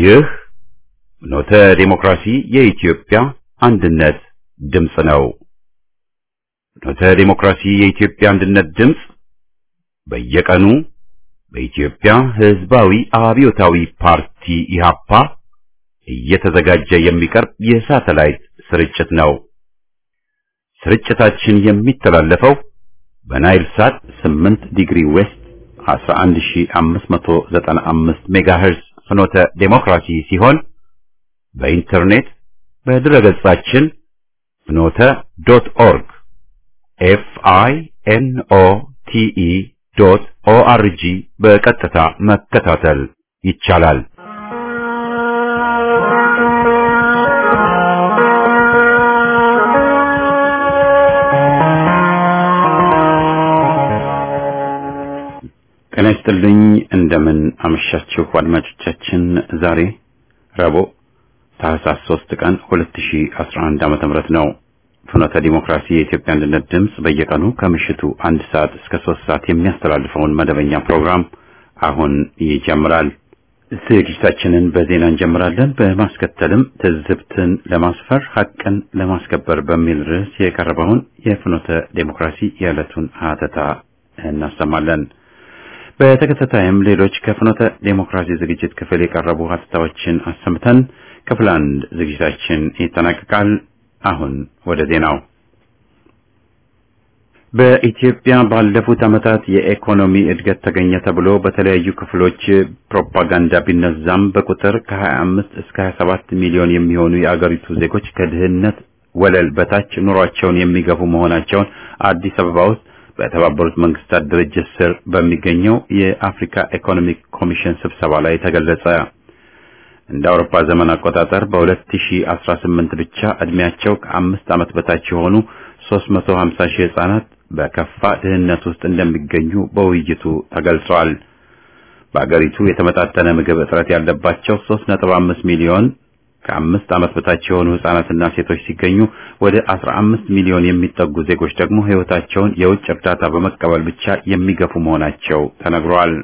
ይህ ኖተ ዴሞክራሲ የኢትዮጵያ አንድነት ድምፅ ነው። ኖተ ዴሞክራሲ የኢትዮጵያ አንድነት ድምፅ በየቀኑ በኢትዮጵያ ሕዝባዊ አብዮታዊ ፓርቲ ኢህአፓ እየተዘጋጀ የሚቀርብ የሳተላይት ስርጭት ነው። ስርጭታችን የሚተላለፈው በናይል ሳት 8 ዲግሪ ዌስት 11595 ሜጋሄርዝ ፍኖተ ዴሞክራሲ ሲሆን በኢንተርኔት በድረገጻችን ፍኖተ ዶት ኦርግ ኤፍ አይ ኤን ኦ ቲ ኢ ዶት ኦ አር ጂ በቀጥታ መከታተል ይቻላል። ጤና ይስጥልኝ። እንደምን አመሻችሁ አድማጮቻችን። ዛሬ ረቡዕ ታህሳስ 3 ቀን 2011 ዓመተ ምህረት ነው። ፍኖተ ዲሞክራሲ የኢትዮጵያ አንድነት ድምፅ በየቀኑ ከምሽቱ አንድ ሰዓት እስከ ሶስት ሰዓት የሚያስተላልፈውን መደበኛ ፕሮግራም አሁን ይጀምራል። ዝግጅታችንን በዜና እንጀምራለን። በማስከተልም ትዝብትን ለማስፈር ሐቅን ለማስከበር በሚል ርዕስ የቀረበውን የፍኖተ ዲሞክራሲ የዕለቱን ሀተታ እናሰማለን። በተከታታይም ሌሎች ከፍኖተ ዴሞክራሲ ዝግጅት ክፍል የቀረቡ ሀተታዎችን አሰምተን ክፍል አንድ ዝግጅታችን ይጠናቀቃል። አሁን ወደ ዜናው። በኢትዮጵያ ባለፉት ዓመታት የኢኮኖሚ እድገት ተገኘ ተብሎ በተለያዩ ክፍሎች ፕሮፓጋንዳ ቢነዛም በቁጥር ከ25 እስከ 27 ሚሊዮን የሚሆኑ የአገሪቱ ዜጎች ከድህነት ወለል በታች ኑሯቸውን የሚገፉ መሆናቸውን አዲስ አበባ ውስጥ በተባበሩት መንግስታት ድርጅት ስር በሚገኘው የአፍሪካ ኢኮኖሚክ ኮሚሽን ስብሰባ ላይ ተገለጸ። እንደ አውሮፓ ዘመን አቆጣጠር በ2018 ብቻ እድሜያቸው ከአምስት ዓመት በታች የሆኑ 350 ሺህ ህጻናት በከፋ ድህነት ውስጥ እንደሚገኙ በውይይቱ ተገልጿል። በአገሪቱ የተመጣጠነ ምግብ እጥረት ያለባቸው 3.5 ሚሊዮን ከአምስት ዓመት በታች የሆኑ ህጻናትና ሴቶች ሲገኙ ወደ 15 ሚሊዮን የሚጠጉ ዜጎች ደግሞ ህይወታቸውን የውጭ እርዳታ በመቀበል ብቻ የሚገፉ መሆናቸው ተነግሯል።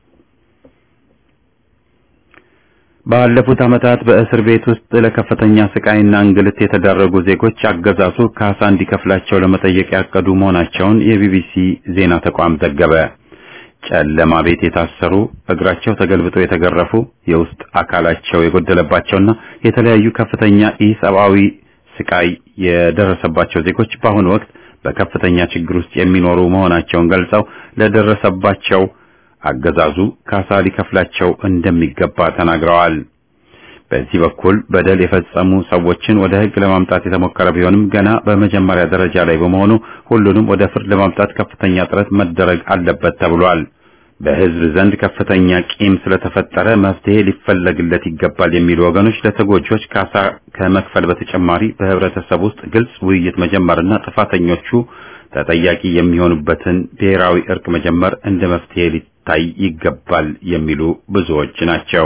ባለፉት ዓመታት በእስር ቤት ውስጥ ለከፍተኛ ስቃይና እንግልት የተዳረጉ ዜጎች አገዛዙ ካሳ እንዲከፍላቸው ለመጠየቅ ያቀዱ መሆናቸውን የቢቢሲ ዜና ተቋም ዘገበ። ጨለማ ቤት የታሰሩ እግራቸው ተገልብጦ የተገረፉ የውስጥ አካላቸው የጎደለባቸውና የተለያዩ ከፍተኛ ኢሰብአዊ ስቃይ የደረሰባቸው ዜጎች በአሁኑ ወቅት በከፍተኛ ችግር ውስጥ የሚኖሩ መሆናቸውን ገልጸው ለደረሰባቸው አገዛዙ ካሳ ሊከፍላቸው እንደሚገባ ተናግረዋል። በዚህ በኩል በደል የፈጸሙ ሰዎችን ወደ ሕግ ለማምጣት የተሞከረ ቢሆንም ገና በመጀመሪያ ደረጃ ላይ በመሆኑ ሁሉንም ወደ ፍርድ ለማምጣት ከፍተኛ ጥረት መደረግ አለበት ተብሏል። በሕዝብ ዘንድ ከፍተኛ ቂም ስለተፈጠረ መፍትሄ ሊፈለግለት ይገባል የሚሉ ወገኖች ለተጎጂዎች ካሳ ከመክፈል በተጨማሪ በህብረተሰብ ውስጥ ግልጽ ውይይት መጀመርና ጥፋተኞቹ ተጠያቂ የሚሆኑበትን ብሔራዊ እርቅ መጀመር እንደ መፍትሄ ሊታይ ይገባል የሚሉ ብዙዎች ናቸው።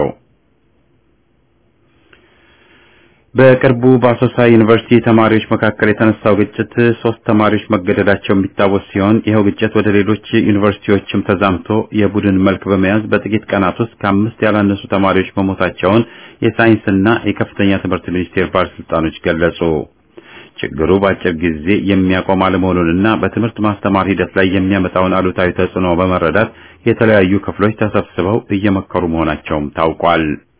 በቅርቡ በአሶሳ ዩኒቨርሲቲ ተማሪዎች መካከል የተነሳው ግጭት ሶስት ተማሪዎች መገደላቸው የሚታወስ ሲሆን ይኸው ግጭት ወደ ሌሎች ዩኒቨርሲቲዎችም ተዛምቶ የቡድን መልክ በመያዝ በጥቂት ቀናት ውስጥ ከአምስት ያላነሱ ተማሪዎች መሞታቸውን የሳይንስና የከፍተኛ ትምህርት ሚኒስቴር ባለስልጣኖች ገለጹ። ችግሩ በአጭር ጊዜ የሚያቆም አለመሆኑንና በትምህርት ማስተማር ሂደት ላይ የሚያመጣውን አሉታዊ ተጽዕኖ በመረዳት የተለያዩ ክፍሎች ተሰብስበው እየመከሩ መሆናቸውም ታውቋል።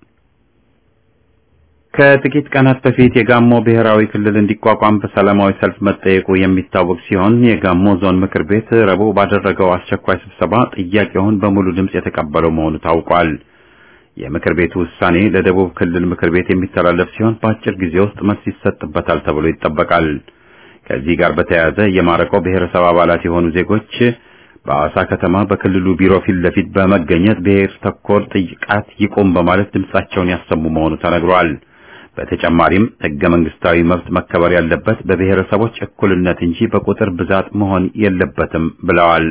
ከጥቂት ቀናት በፊት የጋሞ ብሔራዊ ክልል እንዲቋቋም በሰላማዊ ሰልፍ መጠየቁ የሚታወቅ ሲሆን የጋሞ ዞን ምክር ቤት ረቡዕ ባደረገው አስቸኳይ ስብሰባ ጥያቄውን በሙሉ ድምፅ የተቀበለው መሆኑ ታውቋል። የምክር ቤቱ ውሳኔ ለደቡብ ክልል ምክር ቤት የሚተላለፍ ሲሆን በአጭር ጊዜ ውስጥ መልስ ይሰጥበታል ተብሎ ይጠበቃል። ከዚህ ጋር በተያያዘ የማረቆ ብሔረሰብ አባላት የሆኑ ዜጎች በአዋሳ ከተማ በክልሉ ቢሮ ፊት ለፊት በመገኘት ብሔር ተኮር ጥቃት ይቁም በማለት ድምጻቸውን ያሰሙ መሆኑ ተነግሯል። በተጨማሪም ሕገ መንግስታዊ መብት መከበር ያለበት በብሔረሰቦች እኩልነት እንጂ በቁጥር ብዛት መሆን የለበትም ብለዋል።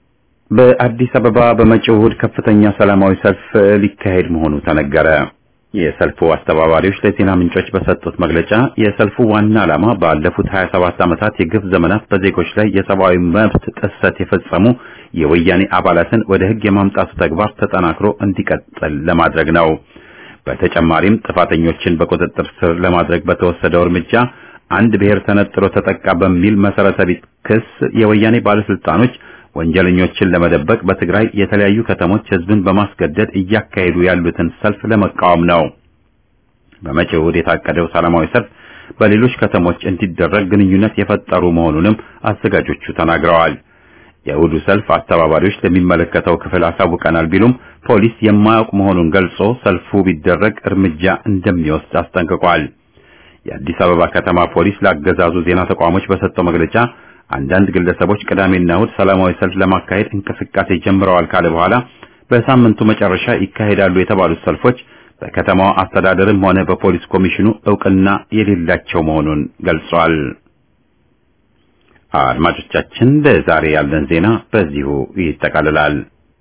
በአዲስ አበባ በመጪው እሁድ ከፍተኛ ሰላማዊ ሰልፍ ሊካሄድ መሆኑ ተነገረ። የሰልፉ አስተባባሪዎች ለዜና ምንጮች በሰጡት መግለጫ የሰልፉ ዋና ዓላማ ባለፉት 27 ዓመታት የግፍ ዘመናት በዜጎች ላይ የሰብአዊ መብት ጥሰት የፈጸሙ የወያኔ አባላትን ወደ ሕግ የማምጣቱ ተግባር ተጠናክሮ እንዲቀጥል ለማድረግ ነው። በተጨማሪም ጥፋተኞችን በቁጥጥር ስር ለማድረግ በተወሰደው እርምጃ አንድ ብሔር ተነጥሎ ተጠቃ በሚል መሰረተ ቢስ ክስ የወያኔ ባለስልጣኖች ወንጀለኞችን ለመደበቅ በትግራይ የተለያዩ ከተሞች ህዝብን በማስገደድ እያካሄዱ ያሉትን ሰልፍ ለመቃወም ነው። በመጪው እሁድ የታቀደው ሰላማዊ ሰልፍ በሌሎች ከተሞች እንዲደረግ ግንኙነት የፈጠሩ መሆኑንም አዘጋጆቹ ተናግረዋል። የእሁዱ ሰልፍ አስተባባሪዎች ለሚመለከተው ክፍል አሳውቀናል ቢሉም ፖሊስ የማያውቅ መሆኑን ገልጾ ሰልፉ ቢደረግ እርምጃ እንደሚወስድ አስጠንቅቋል። የአዲስ አበባ ከተማ ፖሊስ ለአገዛዙ ዜና ተቋሞች በሰጠው መግለጫ አንዳንድ ግለሰቦች ቅዳሜና እሁድ ሰላማዊ ሰልፍ ለማካሄድ እንቅስቃሴ ጀምረዋል ካለ በኋላ በሳምንቱ መጨረሻ ይካሄዳሉ የተባሉት ሰልፎች በከተማዋ አስተዳደርም ሆነ በፖሊስ ኮሚሽኑ እውቅና የሌላቸው መሆኑን ገልጿል። አድማጮቻችን ለዛሬ ያለን ዜና በዚሁ ይጠቃልላል።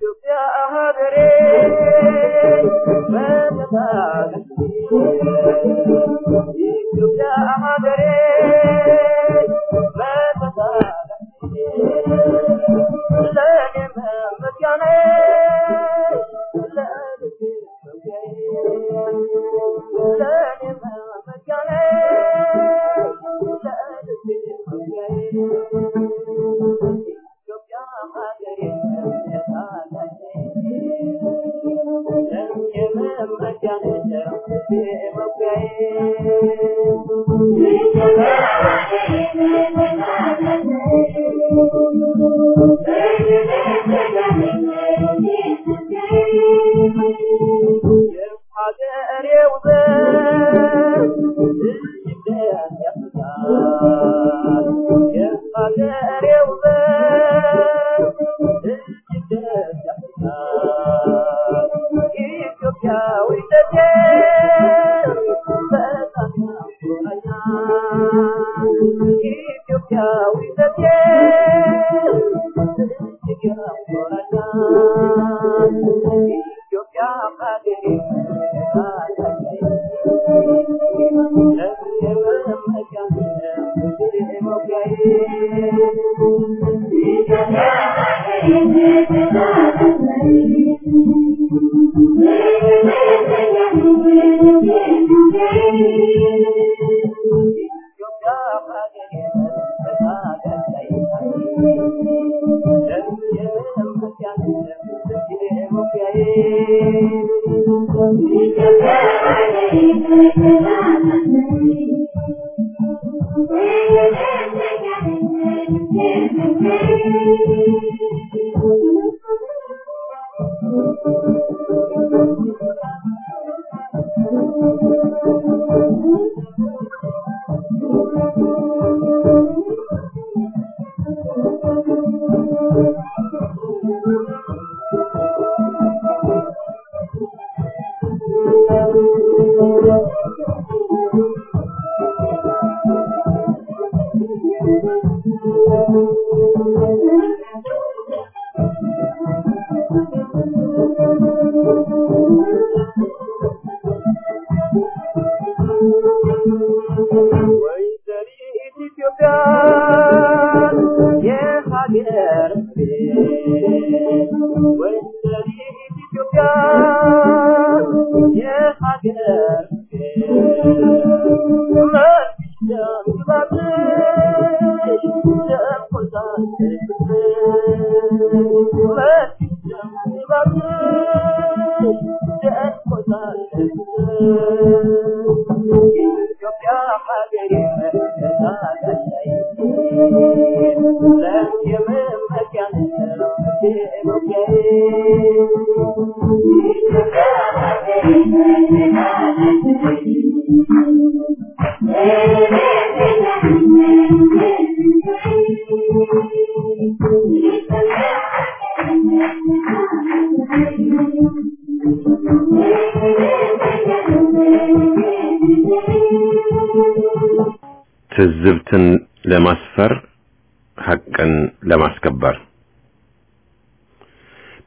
ትዝብትን ለማስፈር ሐቅን ለማስከበር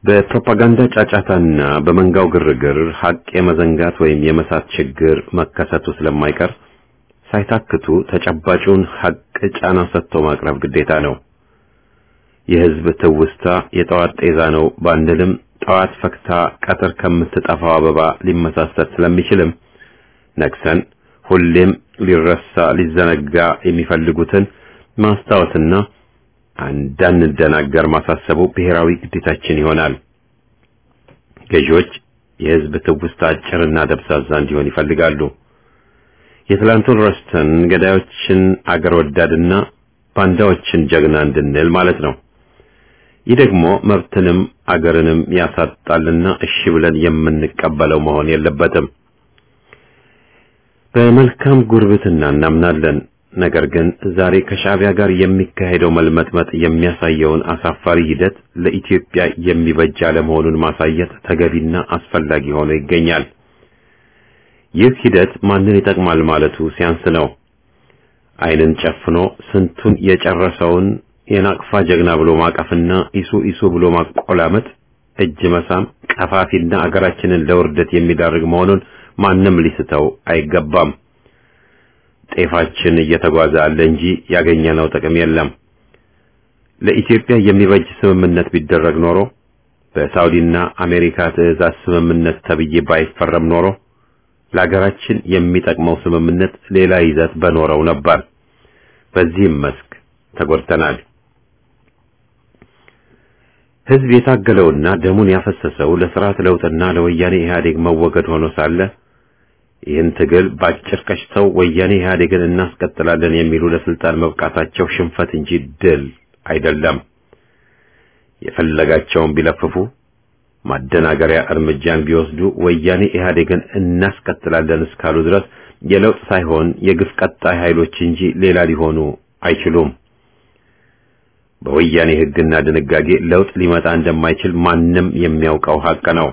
በፕሮፓጋንዳ ጫጫታና በመንጋው ግርግር ሀቅ የመዘንጋት ወይም የመሳት ችግር መከሰቱ ስለማይቀር ሳይታክቱ ተጨባጩን ሀቅ ጫና ሰጥቶ ማቅረብ ግዴታ ነው። የህዝብ ትውስታ የጠዋት ጤዛ ነው ባንልም ጠዋት ፈክታ ቀትር ከምትጠፋው አበባ ሊመሳሰል ስለሚችልም ነቅሰን ሁሌም ሊረሳ ሊዘነጋ የሚፈልጉትን ማስታወስና እንዳንደናገር ማሳሰቡ ብሔራዊ ግዴታችን ይሆናል። ገዢዎች የህዝብ ትውስታ አጭርና ደብዛዛ እንዲሆን ይፈልጋሉ። የትላንቱን ረስተን ገዳዮችን አገር ወዳድና ባንዳዎችን ጀግና እንድንል ማለት ነው። ይህ ደግሞ መብትንም አገርንም ያሳጣልና እሺ ብለን የምንቀበለው መሆን የለበትም። በመልካም ጉርብትና እናምናለን። ነገር ግን ዛሬ ከሻዕቢያ ጋር የሚካሄደው መልመጥመጥ የሚያሳየውን አሳፋሪ ሂደት ለኢትዮጵያ የሚበጅ አለመሆኑን ማሳየት ተገቢና አስፈላጊ ሆኖ ይገኛል። ይህ ሂደት ማንን ይጠቅማል ማለቱ ሲያንስ ነው። ዓይንን ጨፍኖ ስንቱን የጨረሰውን የናቅፋ ጀግና ብሎ ማቀፍና ኢሱ ኢሱ ብሎ ማቆላመጥ፣ እጅ መሳም ቀፋፊና አገራችንን ለውርደት የሚዳርግ መሆኑን ማንም ሊስተው አይገባም። ጤፋችን እየተጓዘ አለ እንጂ ያገኘነው ጥቅም የለም። ለኢትዮጵያ የሚበጅ ስምምነት ቢደረግ ኖሮ በሳውዲና አሜሪካ ትዕዛዝ ስምምነት ተብዬ ባይፈረም ኖሮ ለሀገራችን የሚጠቅመው ስምምነት ሌላ ይዘት በኖረው ነበር። በዚህም መስክ ተጎድተናል። ሕዝብ የታገለውና ደሙን ያፈሰሰው ለስርዓት ለውጥና ለወያኔ ኢህአዴግ መወገድ ሆኖ ሳለ ይህን ትግል ባጭር ቀጭተው ወያኔ ኢህአዴግን እናስቀጥላለን የሚሉ ለስልጣን መብቃታቸው ሽንፈት እንጂ ድል አይደለም። የፈለጋቸውን ቢለፍፉ ማደናገሪያ እርምጃን ቢወስዱ ወያኔ ኢህአዴግን እናስቀጥላለን እስካሉ ድረስ የለውጥ ሳይሆን የግፍ ቀጣይ ኃይሎች እንጂ ሌላ ሊሆኑ አይችሉም። በወያኔ ሕግና ድንጋጌ ለውጥ ሊመጣ እንደማይችል ማንም የሚያውቀው ሀቅ ነው።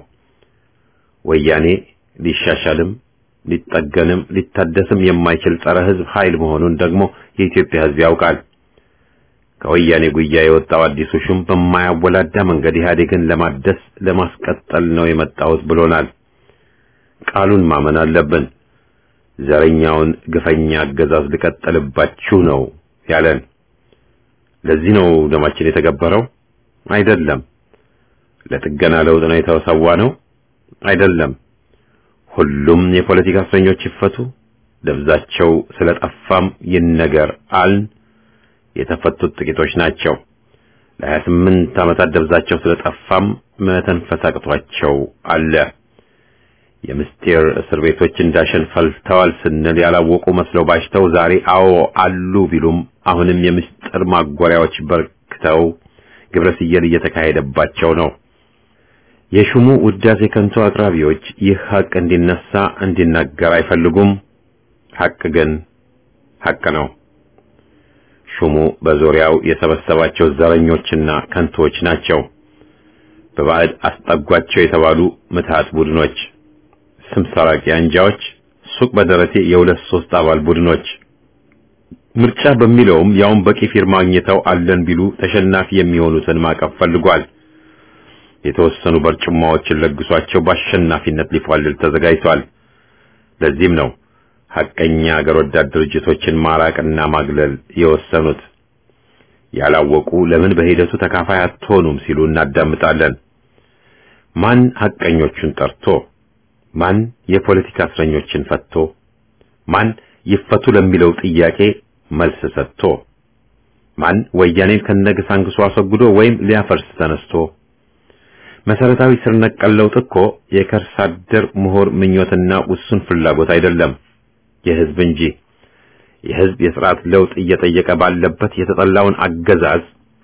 ወያኔ ሊሻሻልም ሊጠገንም ሊታደስም የማይችል ጸረ ሕዝብ ኃይል መሆኑን ደግሞ የኢትዮጵያ ሕዝብ ያውቃል። ከወያኔ ጉያ የወጣው አዲሱ ሹም በማያወላዳ መንገድ ኢህአዴግን ለማደስ ለማስቀጠል ነው የመጣሁት ብሎናል። ቃሉን ማመን አለብን። ዘረኛውን ግፈኛ አገዛዝ ልቀጥልባችሁ ነው ያለን። ለዚህ ነው ደማችን የተገበረው? አይደለም። ለጥገና ለውጥ ነው የተሰዋ ነው? አይደለም። ሁሉም የፖለቲካ እስረኞች ይፈቱ፣ ደብዛቸው ስለጠፋም ይነገር አልን። የተፈቱት ጥቂቶች ናቸው። ለሀያ ስምንት ዓመታት ደብዛቸው ስለጠፋም መተንፈስ አቅቷቸው አለ። የምስጢር እስር ቤቶች እንዳሸን ፈልተዋል ስንል ያላወቁ መስለው ባሽተው ዛሬ አዎ አሉ ቢሉም አሁንም የምስጢር ማጎሪያዎች በርክተው ግብረ ስየል እየተካሄደባቸው ነው። የሹሙ ውዳሴ ከንቱ አቅራቢዎች ይህ ሀቅ እንዲነሳ እንዲናገር አይፈልጉም። ሀቅ ግን ሀቅ ነው። ሹሙ በዙሪያው የሰበሰባቸው ዘረኞችና ከንቶች ናቸው። በባዕድ አስጠጓቸው የተባሉ ምትሃት ቡድኖች፣ ስም ሰራቂ አንጃዎች፣ ሱቅ በደረቴ የሁለት ሶስት አባል ቡድኖች ምርጫ በሚለውም ያውን በቂ ፊርማ አግኝተው አለን ቢሉ ተሸናፊ የሚሆኑትን ማቀፍ ፈልጓል። የተወሰኑ በርጭማዎችን ለግሷቸው በአሸናፊነት ሊፏልል ተዘጋጅቷል። ለዚህም ነው ሐቀኛ አገር ወዳድ ድርጅቶችን ማራቅና ማግለል የወሰኑት። ያላወቁ ለምን በሂደቱ ተካፋይ አትሆኑም ሲሉ እናዳምጣለን። ማን ሐቀኞቹን ጠርቶ፣ ማን የፖለቲካ እስረኞችን ፈቶ፣ ማን ይፈቱ ለሚለው ጥያቄ መልስ ሰጥቶ፣ ማን ወያኔን ከነግሳንግሱ አስወግዶ ወይም ሊያፈርስ ተነስቶ መሰረታዊ ስር ነቀል ለውጥ እኮ የከርሰ አደር ምሁር ምኞትና ውሱን ፍላጎት አይደለም፣ የህዝብ እንጂ። የህዝብ የስርዓት ለውጥ እየጠየቀ ባለበት የተጠላውን አገዛዝ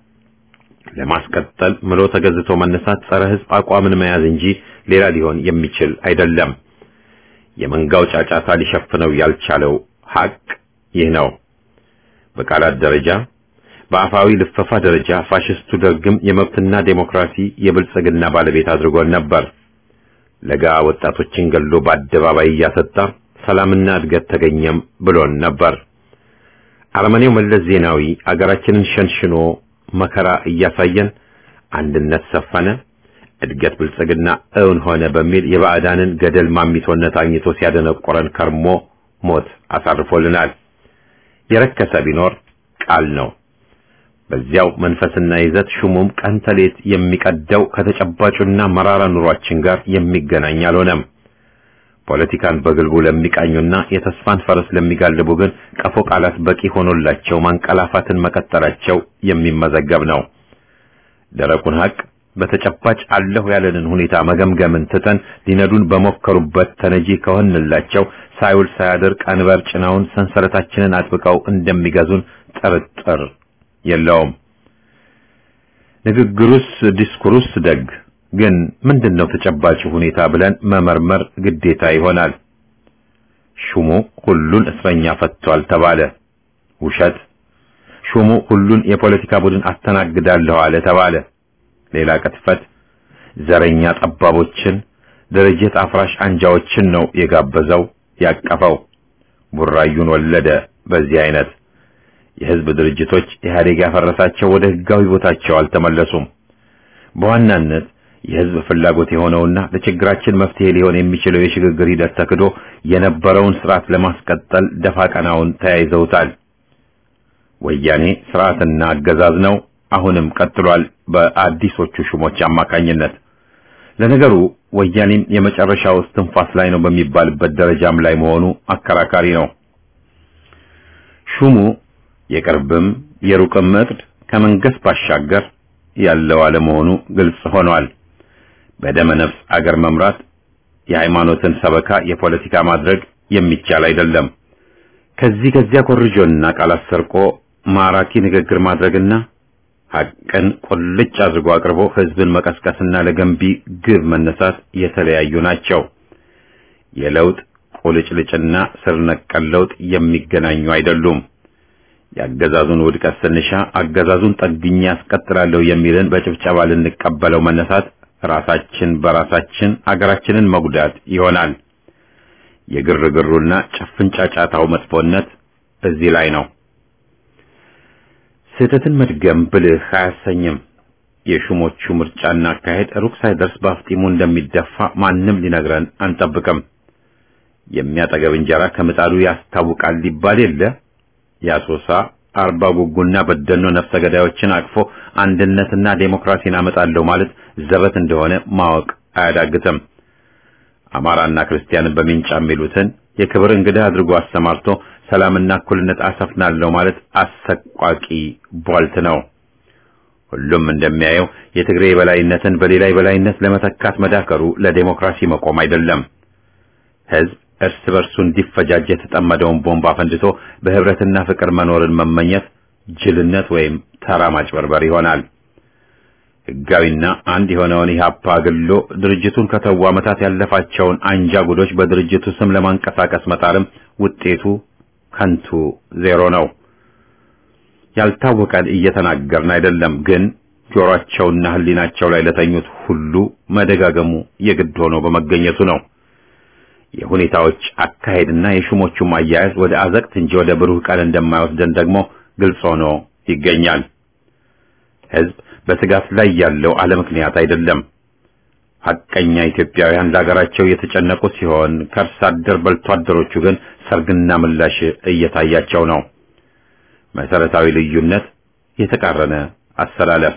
ለማስቀጠል ምሎ ተገዝቶ መነሳት ጸረ ህዝብ አቋምን መያዝ እንጂ ሌላ ሊሆን የሚችል አይደለም። የመንጋው ጫጫታ ሊሸፍነው ያልቻለው ሀቅ ይህ ነው። በቃላት ደረጃ በአፋዊ ልፈፋ ደረጃ ፋሽስቱ ደርግም የመብትና ዴሞክራሲ የብልጽግና ባለቤት አድርጎን ነበር። ለጋ ወጣቶችን ገሎ በአደባባይ እያሰጣ ሰላምና እድገት ተገኘም ብሎን ነበር። አረመኔው መለስ ዜናዊ አገራችንን ሸንሽኖ መከራ እያሳየን አንድነት ሰፈነ፣ እድገት ብልጽግና እውን ሆነ በሚል የባዕዳንን ገደል ማሚቶነት አግኝቶ ሲያደነቆረን ከርሞ ሞት አሳርፎልናል። የረከሰ ቢኖር ቃል ነው። በዚያው መንፈስና ይዘት ሹሙም ቀን ተሌት የሚቀደው ከተጨባጩና መራራ ኑሯችን ጋር የሚገናኝ አልሆነም። ፖለቲካን በግልቡ ለሚቃኙና የተስፋን ፈረስ ለሚጋልቡ ግን ቀፎ ቃላት በቂ ሆኖላቸው ማንቀላፋትን መቀጠላቸው የሚመዘገብ ነው። ደረቁን ሀቅ በተጨባጭ አለሁ ያለንን ሁኔታ መገምገምን ትተን ሊነዱን በሞከሩበት ተነጂ ከሆንላቸው ሳይውል ሳያድር ቀንበር ጭናውን ሰንሰለታችንን አጥብቀው እንደሚገዙን ጥርጥር የለውም። ንግግሩስ ዲስኩሩስ ደግ ግን ምንድነው ተጨባጭ ሁኔታ ብለን መመርመር ግዴታ ይሆናል። ሹሙ ሁሉን እስረኛ ፈቷል ተባለ፣ ውሸት። ሹሙ ሁሉን የፖለቲካ ቡድን አስተናግዳለሁ አለ ተባለ፣ ሌላ ቅጥፈት። ዘረኛ ጠባቦችን፣ ድርጅት አፍራሽ አንጃዎችን ነው የጋበዘው ያቀፈው። ቡራዩን ወለደ። በዚህ አይነት የህዝብ ድርጅቶች ኢህአዴግ ያፈረሳቸው ወደ ህጋዊ ቦታቸው አልተመለሱም። በዋናነት የህዝብ ፍላጎት የሆነውና ለችግራችን መፍትሄ ሊሆን የሚችለው የሽግግር ሂደት ተክዶ የነበረውን ስርዓት ለማስቀጠል ደፋ ቀናውን ተያይዘውታል። ወያኔ ስርዓትና አገዛዝ ነው፣ አሁንም ቀጥሏል በአዲሶቹ ሹሞች አማካኝነት። ለነገሩ ወያኔም የመጨረሻው እስትንፋስ ላይ ነው በሚባልበት ደረጃም ላይ መሆኑ አከራካሪ ነው። ሹሙ የቅርብም የሩቅም እቅድ ከመንግስት ባሻገር ያለው አለመሆኑ ግልጽ ሆኗል። በደመ ነፍስ አገር መምራት የሃይማኖትን ሰበካ የፖለቲካ ማድረግ የሚቻል አይደለም። ከዚህ ከዚያ ኮርጆና ቃላት ሰርቆ ማራኪ ንግግር ማድረግና ሐቅን ቁልጭ አድርጎ አቅርቦ ህዝብን መቀስቀስና ለገንቢ ግብ መነሳት የተለያዩ ናቸው። የለውጥ ቁልጭልጭና ስር ነቀል ለውጥ የሚገናኙ አይደሉም። የአገዛዙን ውድቀት ስንሻ አገዛዙን ጠግኜ ያስቀጥላለሁ የሚልን በጭብጨባ ልንቀበለው መነሳት ራሳችን በራሳችን አገራችንን መጉዳት ይሆናል። የግርግሩና ጭፍን ጫጫታው መጥፎነት እዚህ ላይ ነው። ስህተትን መድገም ብልህ አያሰኝም። የሹሞቹ ምርጫና አካሄድ ሩቅ ሳይደርስ በአፍጢሙ እንደሚደፋ ማንም ሊነግረን አንጠብቅም። የሚያጠገብ እንጀራ ከምጣዱ ያስታውቃል ሊባል የለ የአሶሳ አርባ ጉጉና በደኖ ነፍሰ ገዳዮችን አቅፎ አንድነትና ዴሞክራሲን አመጣለሁ ማለት ዘበት እንደሆነ ማወቅ አያዳግትም። አማራና ክርስቲያንን በሚንጫ የሚሉትን የክብር እንግዳ አድርጎ አሰማርቶ ሰላምና እኩልነት አሰፍናለሁ ማለት አሰቋቂ ቧልት ነው። ሁሉም እንደሚያየው የትግሬ የበላይነትን በሌላ የበላይነት ለመተካት መዳከሩ ለዴሞክራሲ መቆም አይደለም። ህዝብ እርስ በርሱ እንዲፈጃጅ የተጠመደውን ቦምብ አፈንድቶ በህብረትና ፍቅር መኖርን መመኘት ጅልነት ወይም ተራ ማጭበርበር ይሆናል። ህጋዊና አንድ የሆነውን ኢህአፓ አግሎ ድርጅቱን ከተው ዓመታት ያለፋቸውን አንጃ ጉዶች በድርጅቱ ስም ለማንቀሳቀስ መጣርም ውጤቱ ከንቱ ዜሮ ነው። ያልታወቀን እየተናገርን አይደለም፣ ግን ጆሮአቸውና ህሊናቸው ላይ ለተኙት ሁሉ መደጋገሙ የግድ ሆኖ በመገኘቱ ነው። የሁኔታዎች አካሄድና የሹሞቹም አያያዝ ወደ አዘቅት እንጂ ወደ ብሩህ ቀን እንደማይወስደን ደግሞ ግልጽ ሆኖ ይገኛል። ህዝብ በስጋት ላይ ያለው አለ ምክንያት አይደለም። ሐቀኛ ኢትዮጵያውያን ለሀገራቸው የተጨነቁ ሲሆን ከእርስ አደር በልቶ አደሮቹ ግን ሰርግና ምላሽ እየታያቸው ነው። መሰረታዊ ልዩነት፣ የተቃረነ አሰላለፍ።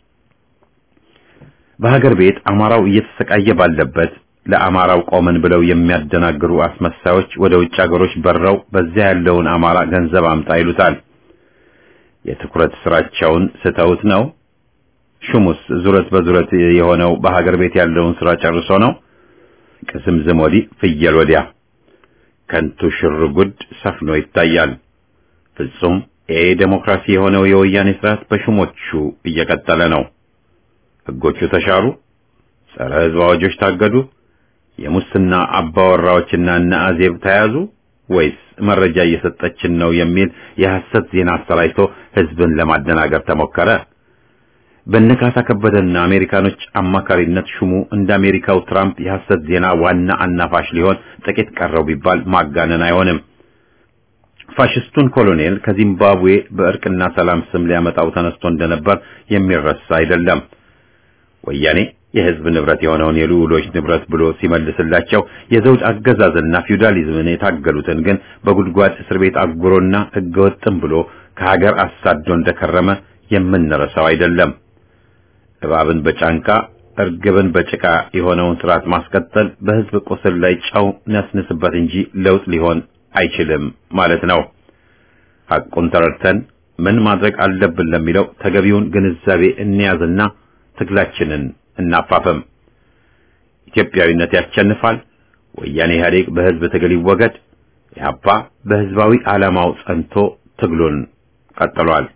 በሀገር ቤት አማራው እየተሰቃየ ባለበት ለአማራው ቆመን ብለው የሚያደናግሩ አስመሳዮች ወደ ውጭ ሀገሮች በረው በዚያ ያለውን አማራ ገንዘብ አምጣ ይሉታል። የትኩረት ስራቸውን ስተውት ነው። ሹሙስ ዙረት በዙረት የሆነው በሀገር ቤት ያለውን ስራ ጨርሶ ነው። ቅስምዝም ወዲህ ፍየል ወዲያ ከንቱ ሽርጉድ ሰፍኖ ይታያል። ፍጹም ኤ ዴሞክራሲ የሆነው የወያኔ ስርዓት በሹሞቹ እየቀጠለ ነው። ህጎቹ ተሻሩ፣ ጸረ ህዝብ አዋጆች ታገዱ፣ የሙስና አባወራዎችና እነ አዜብ ተያዙ ወይስ መረጃ እየሰጠችን ነው የሚል የሐሰት ዜና አሰራጭቶ ህዝብን ለማደናገር ተሞከረ? በነካሳ ከበደና አሜሪካኖች አማካሪነት ሹሙ እንደ አሜሪካው ትራምፕ የሐሰት ዜና ዋና አናፋሽ ሊሆን ጥቂት ቀረው ቢባል ማጋነን አይሆንም። ፋሽስቱን ኮሎኔል ከዚምባብዌ በእርቅና ሰላም ስም ሊያመጣው ተነስቶ እንደነበር የሚረሳ አይደለም። ወያኔ የህዝብ ንብረት የሆነውን የልዑሎች ንብረት ብሎ ሲመልስላቸው የዘውድ አገዛዝና ፊውዳሊዝምን የታገሉትን ግን በጉድጓድ እስር ቤት አጉሮና ህገወጥም ብሎ ከሀገር አሳዶ እንደከረመ የምንረሳው አይደለም። እባብን በጫንቃ እርግብን በጭቃ የሆነውን ስርዓት ማስቀጠል በህዝብ ቁስል ላይ ጨው ነስንስበት እንጂ ለውጥ ሊሆን አይችልም ማለት ነው። ሐቁን ተረድተን ምን ማድረግ አለብን ለሚለው ተገቢውን ግንዛቤ እንያዝና ትግላችንን እናፋፈም። ኢትዮጵያዊነት ያሸንፋል። ወያኔ ኢህአዴግ በህዝብ ትግል ይወገድ። ኢህአፓ በህዝባዊ ዓላማው ጸንቶ ትግሉን ቀጥሏል።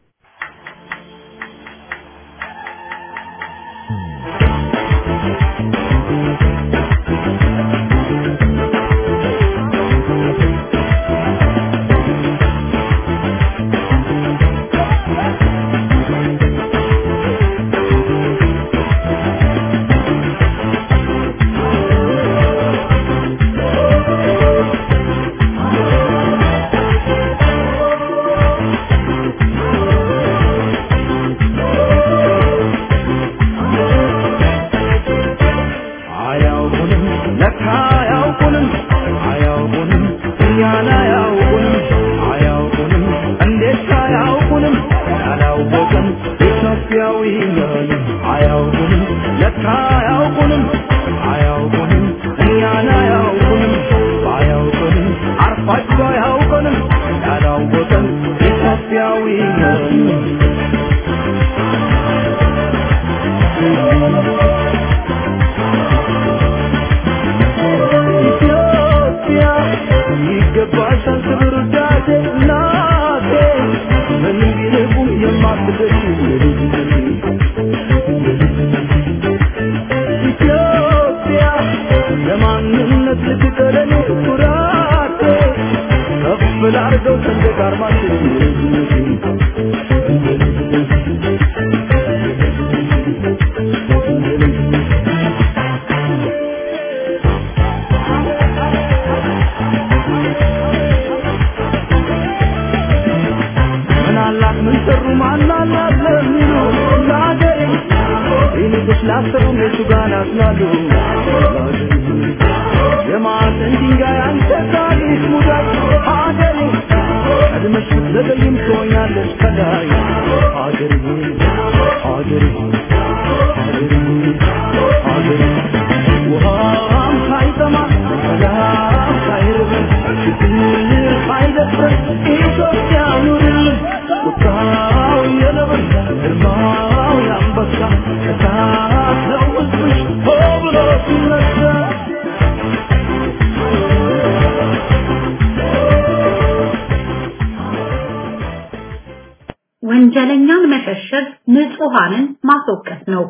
ወንጀለኛን መሸሸግ ንጹሃንን ማስወቀስ ነው።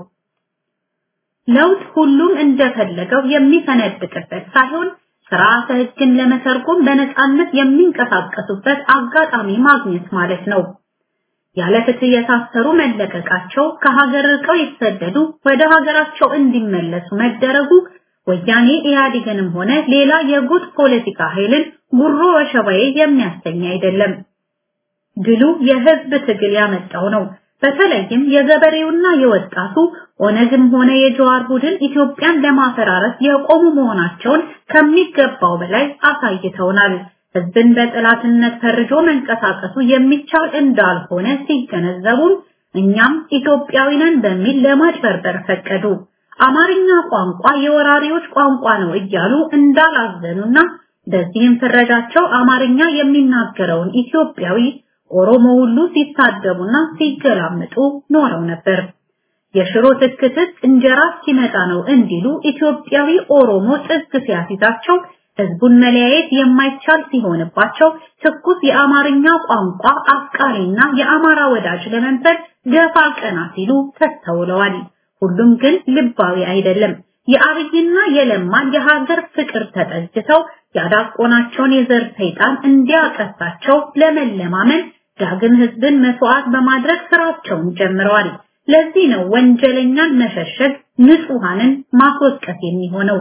ለውጥ ሁሉም እንደፈለገው የሚፈነድቅበት ሳይሆን ስርዓተ ሕግን ለመተርጎም በነፃነት የሚንቀሳቀሱበት አጋጣሚ ማግኘት ማለት ነው። ያለ ፍትህ የታሰሩ መለቀቃቸው፣ ከሀገር ርቀው የተሰደዱ ወደ ሀገራቸው እንዲመለሱ መደረጉ ወያኔ ኢህአዴግንም ሆነ ሌላ የጉጥ ፖለቲካ ኃይልን ጉሮ ወሸባዬ የሚያሰኝ አይደለም። ድሉ የህዝብ ትግል ያመጣው ነው። በተለይም የገበሬውና የወጣቱ ኦነግም ሆነ የጀዋር ቡድን ኢትዮጵያን ለማፈራረስ የቆሙ መሆናቸውን ከሚገባው በላይ አሳይተውናል። ህዝብን በጥላትነት ፈርጆ መንቀሳቀሱ የሚቻል እንዳልሆነ ሲገነዘቡም እኛም ኢትዮጵያዊ ነን በሚል ለማጭበርበር ፈቀዱ። አማርኛ ቋንቋ የወራሪዎች ቋንቋ ነው እያሉ እንዳላዘኑና በዚህም ፍረጃቸው አማርኛ የሚናገረውን ኢትዮጵያዊ ኦሮሞ ሁሉ ሲሳደቡና ሲገላምጡ ኖረው ነበር። የሽሮ ትክትክ እንጀራ ሲመጣ ነው እንዲሉ ኢትዮጵያዊ ኦሮሞ ጥግ ሲያሲዛቸው ህዝቡን መለያየት የማይቻል ሲሆንባቸው ትኩስ የአማርኛ ቋንቋ አፍቃሪና የአማራ ወዳጅ ለመንፈል ገፋ ቀና ሲሉ ተስተውለዋል። ሁሉም ግን ልባዊ አይደለም። የአብይና የለማን የሀገር ፍቅር ተጠግተው ያዳቆናቸውን የዘር ሰይጣን እንዲያቀሳቸው ለመለማመን ዳግም ህዝብን መስዋዕት በማድረግ ስራቸውን ጀምረዋል። ለዚህ ነው ወንጀለኛን መሸሸግ ንጹሃንን ማስወቀስ የሚሆነው።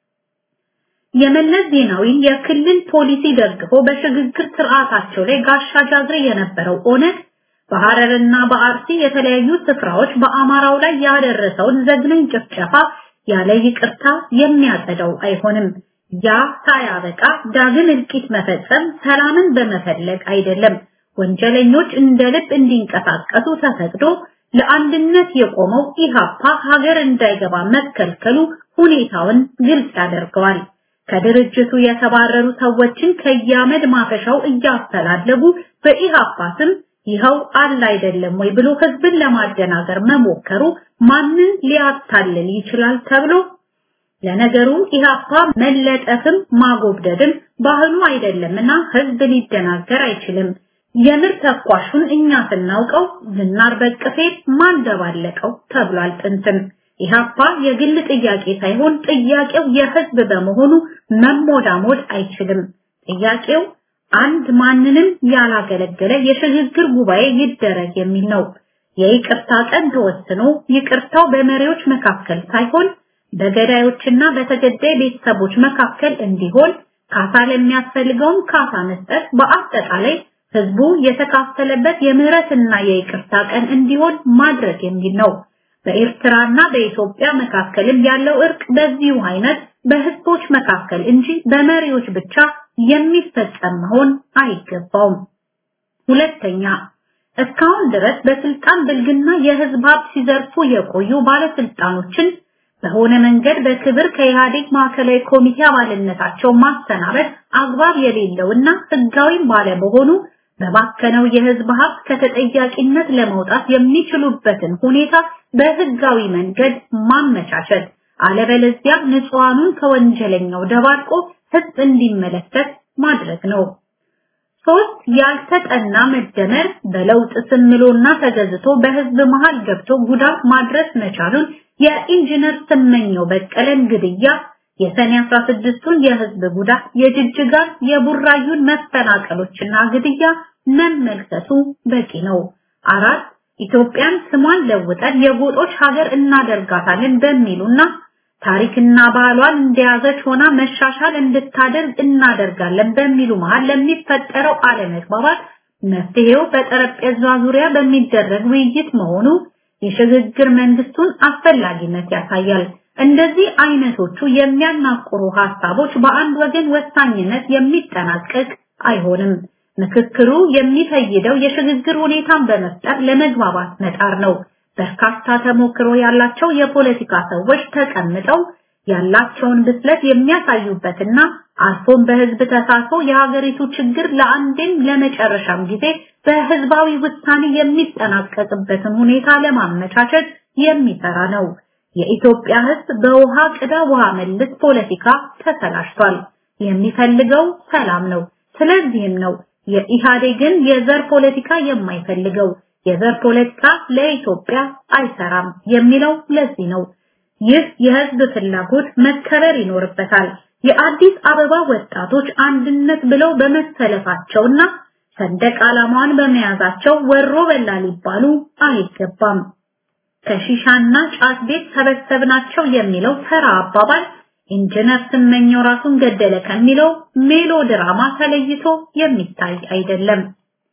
የመለስ ዜናዊን የክልል ፖሊሲ ደግፎ በሽግግር ስርዓታቸው ላይ ጋሻ ጃግሬ የነበረው ኦነግ በሐረርና በአርሲ የተለያዩ ስፍራዎች በአማራው ላይ ያደረሰውን ዘግናኝ ጭፍጨፋ ያለ ይቅርታ የሚያጸዳው አይሆንም። ያ ሳያበቃ ዳግም እልቂት መፈጸም ሰላምን በመፈለግ አይደለም። ወንጀለኞች እንደ ልብ እንዲንቀሳቀሱ ተፈቅዶ ለአንድነት የቆመው ኢሃፓ ሀገር እንዳይገባ መከልከሉ ሁኔታውን ግልጽ ያደርገዋል። ከድርጅቱ የተባረሩ ሰዎችን ከያመድ ማፈሻው እያፈላለጉ በኢሃፓ ስም ይኸው አለ አይደለም ወይ ብሎ ህዝብን ለማደናገር መሞከሩ ማንን ሊያታልል ይችላል ተብሎ ለነገሩ ኢሃፓ መለጠፍም ማጎብደድም ባህሉ አይደለምና ህዝብ ሊደናገር አይችልም። የምር ተኳሹን እኛ ስናውቀው ዝናር በቅፌ ማን ደባለቀው ተብሏል ጥንትም። ኢሃፓ የግል ጥያቄ ሳይሆን ጥያቄው የህዝብ በመሆኑ መሞዳሞድ አይችልም። ጥያቄው አንድ ማንንም ያላገለገለ የሽግግር ጉባኤ ይደረግ የሚል ነው። የይቅርታ ቀን ተወስኖ ይቅርታው በመሪዎች መካከል ሳይሆን በገዳዮችና በተገዳይ ቤተሰቦች መካከል እንዲሆን ካሳ ለሚያስፈልገውም ካሳ መስጠት በአጠቃላይ ህዝቡ የተካፈለበት የምህረትና የይቅርታ ቀን እንዲሆን ማድረግ የሚል ነው። በኤርትራና በኢትዮጵያ መካከልም ያለው እርቅ በዚሁ አይነት በህዝቦች መካከል እንጂ በመሪዎች ብቻ የሚፈጸም መሆን አይገባውም። ሁለተኛ እስካሁን ድረስ በስልጣን ብልግና የህዝብ ሀብት ሲዘርፉ የቆዩ ባለስልጣኖችን በሆነ መንገድ በክብር ከኢህአዴግ ማዕከላዊ ኮሚቴ አባልነታቸው ማሰናበት አግባብ የሌለውና ህጋዊም ባለመሆኑ በባከነው የህዝብ ሀብት ከተጠያቂነት ለመውጣት የሚችሉበትን ሁኔታ በህጋዊ መንገድ ማመቻቸት፣ አለበለዚያ ንጹሃኑን ከወንጀለኛው ደባርቆ ህዝብ እንዲመለከት ማድረግ ነው። ሶስት ያልተጠና መደመር በለውጥ ስምሎና ተገዝቶ በህዝብ መሃል ገብቶ ጉዳት ማድረስ መቻሉን የኢንጂነር ስመኘው በቀለን ግድያ፣ የሰኔ 16ቱን የህዝብ ጉዳት፣ የጅጅጋን የቡራዩን መፈናቀሎችና ግድያ መመልከቱ በቂ ነው። አራት ኢትዮጵያን ስሟን ለውጠን የጎጦች ሀገር እናደርጋታለን በሚሉና ታሪክና ባህሏን እንደያዘች ሆና መሻሻል እንድታደርግ እናደርጋለን በሚሉ መሃል ለሚፈጠረው አለመግባባት መፍትሄው በጠረጴዛ ዙሪያ በሚደረግ ውይይት መሆኑ የሽግግር መንግስቱን አስፈላጊነት ያሳያል። እንደዚህ አይነቶቹ የሚያናቁሩ ሀሳቦች በአንድ ወገን ወሳኝነት የሚጠናቀቅ አይሆንም። ምክክሩ የሚፈይደው የሽግግር ሁኔታን በመፍጠር ለመግባባት መጣር ነው። በርካታ ተሞክሮ ያላቸው የፖለቲካ ሰዎች ተቀምጠው ያላቸውን ብስለት የሚያሳዩበትና አልፎም በህዝብ ተሳትፎ የሀገሪቱ ችግር ለአንዴም ለመጨረሻም ጊዜ በህዝባዊ ውሳኔ የሚጠናቀቅበትን ሁኔታ ለማመቻቸት የሚሰራ ነው። የኢትዮጵያ ህዝብ በውሃ ቅዳ ውሃ መልስ ፖለቲካ ተሰላሽቷል። የሚፈልገው ሰላም ነው። ስለዚህም ነው የኢህአዴግን የዘር ፖለቲካ የማይፈልገው። የዘር ፖለቲካ ለኢትዮጵያ አይሰራም የሚለው ለዚህ ነው። ይህ የህዝብ ፍላጎት መከበር ይኖርበታል። የአዲስ አበባ ወጣቶች አንድነት ብለው በመሰለፋቸውና ሰንደቅ ዓላማዋን በመያዛቸው ወሮ በላ ሊባሉ አይገባም። ከሺሻና ጫት ቤት ሰበሰብናቸው የሚለው ተራ አባባል ኢንጂነር ስመኘው ራሱን ገደለ ከሚለው ሜሎ ድራማ ተለይቶ የሚታይ አይደለም።